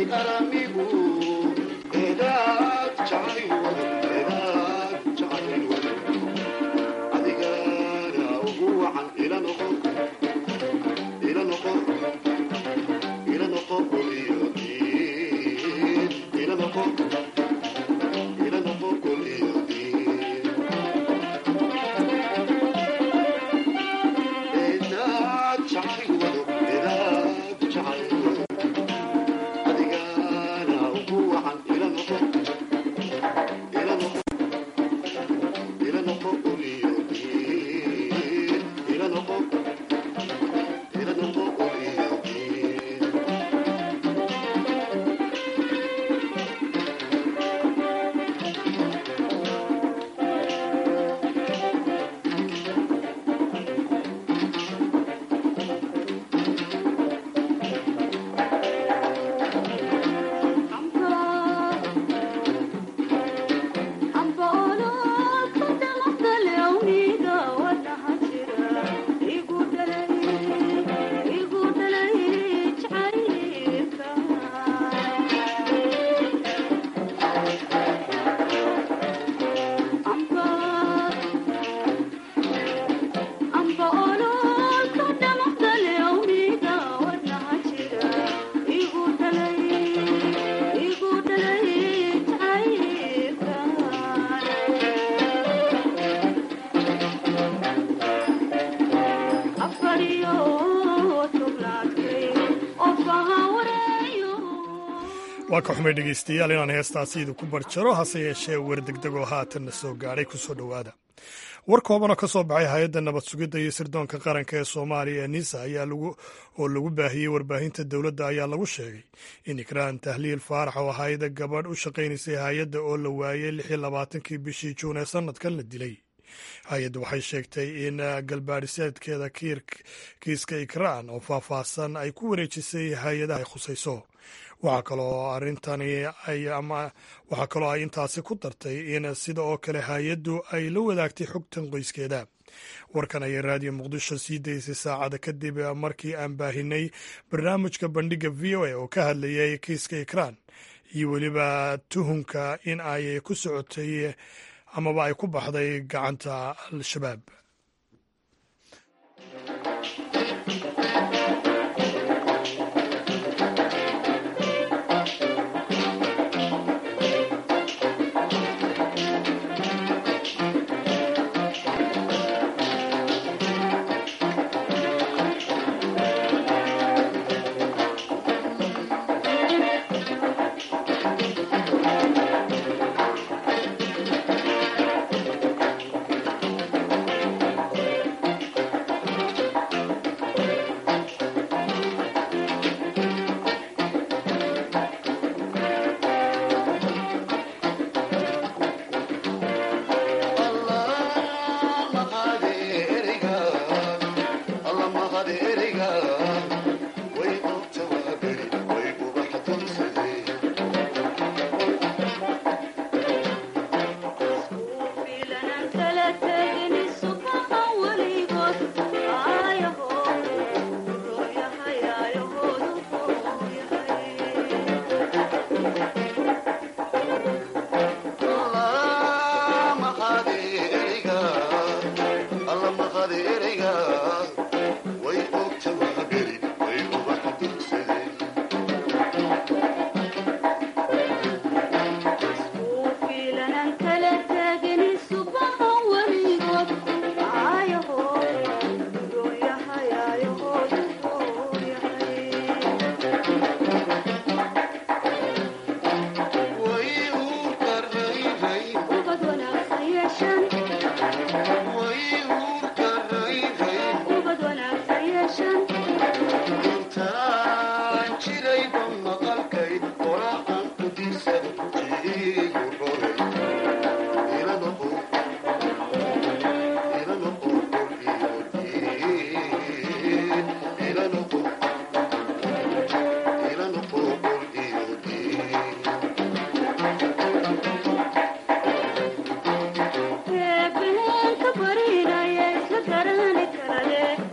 waa ka xumay dhegaystayaal inaan heestaasi idinku barjaro hase yeeshee war degdegoo haatanna soo gaadhay ku soo dhowaada war koobanoo ka soo baxay hay-adda nabad sugidda iyo sirdoonka qaranka ee soomaaliya ee nisa ayaa oo lagu baahiyey warbaahinta dowladda ayaa lagu sheegay in ikraan tahliil faarax oo ahayd gabadh u shaqaynaysay hay-adda oo la waayey lix iyo labaatankii bishii juun ee sanadkan la dilay hay-adda waxay sheegtay in galbaadhiseedkeeda kiiska ikraan oo faahfaahsan ay ku wareejisay hay-adaha ay khusayso waxaa kaloo arrintani ama waxaa kaloo ay intaasi ku dartay in sida oo kale hay-addu ay la wadaagtay xogtan qoyskeeda warkan ayay raadiyo muqdisho sii daysay saacada kadib markii aan baahinay barnaamijka bandhigga v o a oo ka hadlayay kiiska ikraan iyo weliba tuhunka in ay ku socotay amaba ay ku baxday gacanta al-shabaab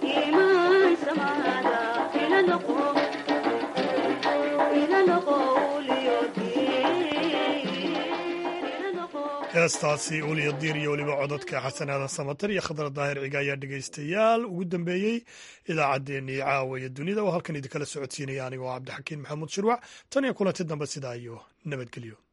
Ila noqo heestaasi uliya diir iyo weliba cododka xasan aadan samatar iyo khadra daahir ciga ayaa dhegaystayaal ugu dambeeyey idaacaddeenii caawaya dunida oo halkan idinkala socodsiinaya anigoo cabdixakiin maxamuud shirwac tan iyo kulanti dambe sidaa iyo nabadgelyo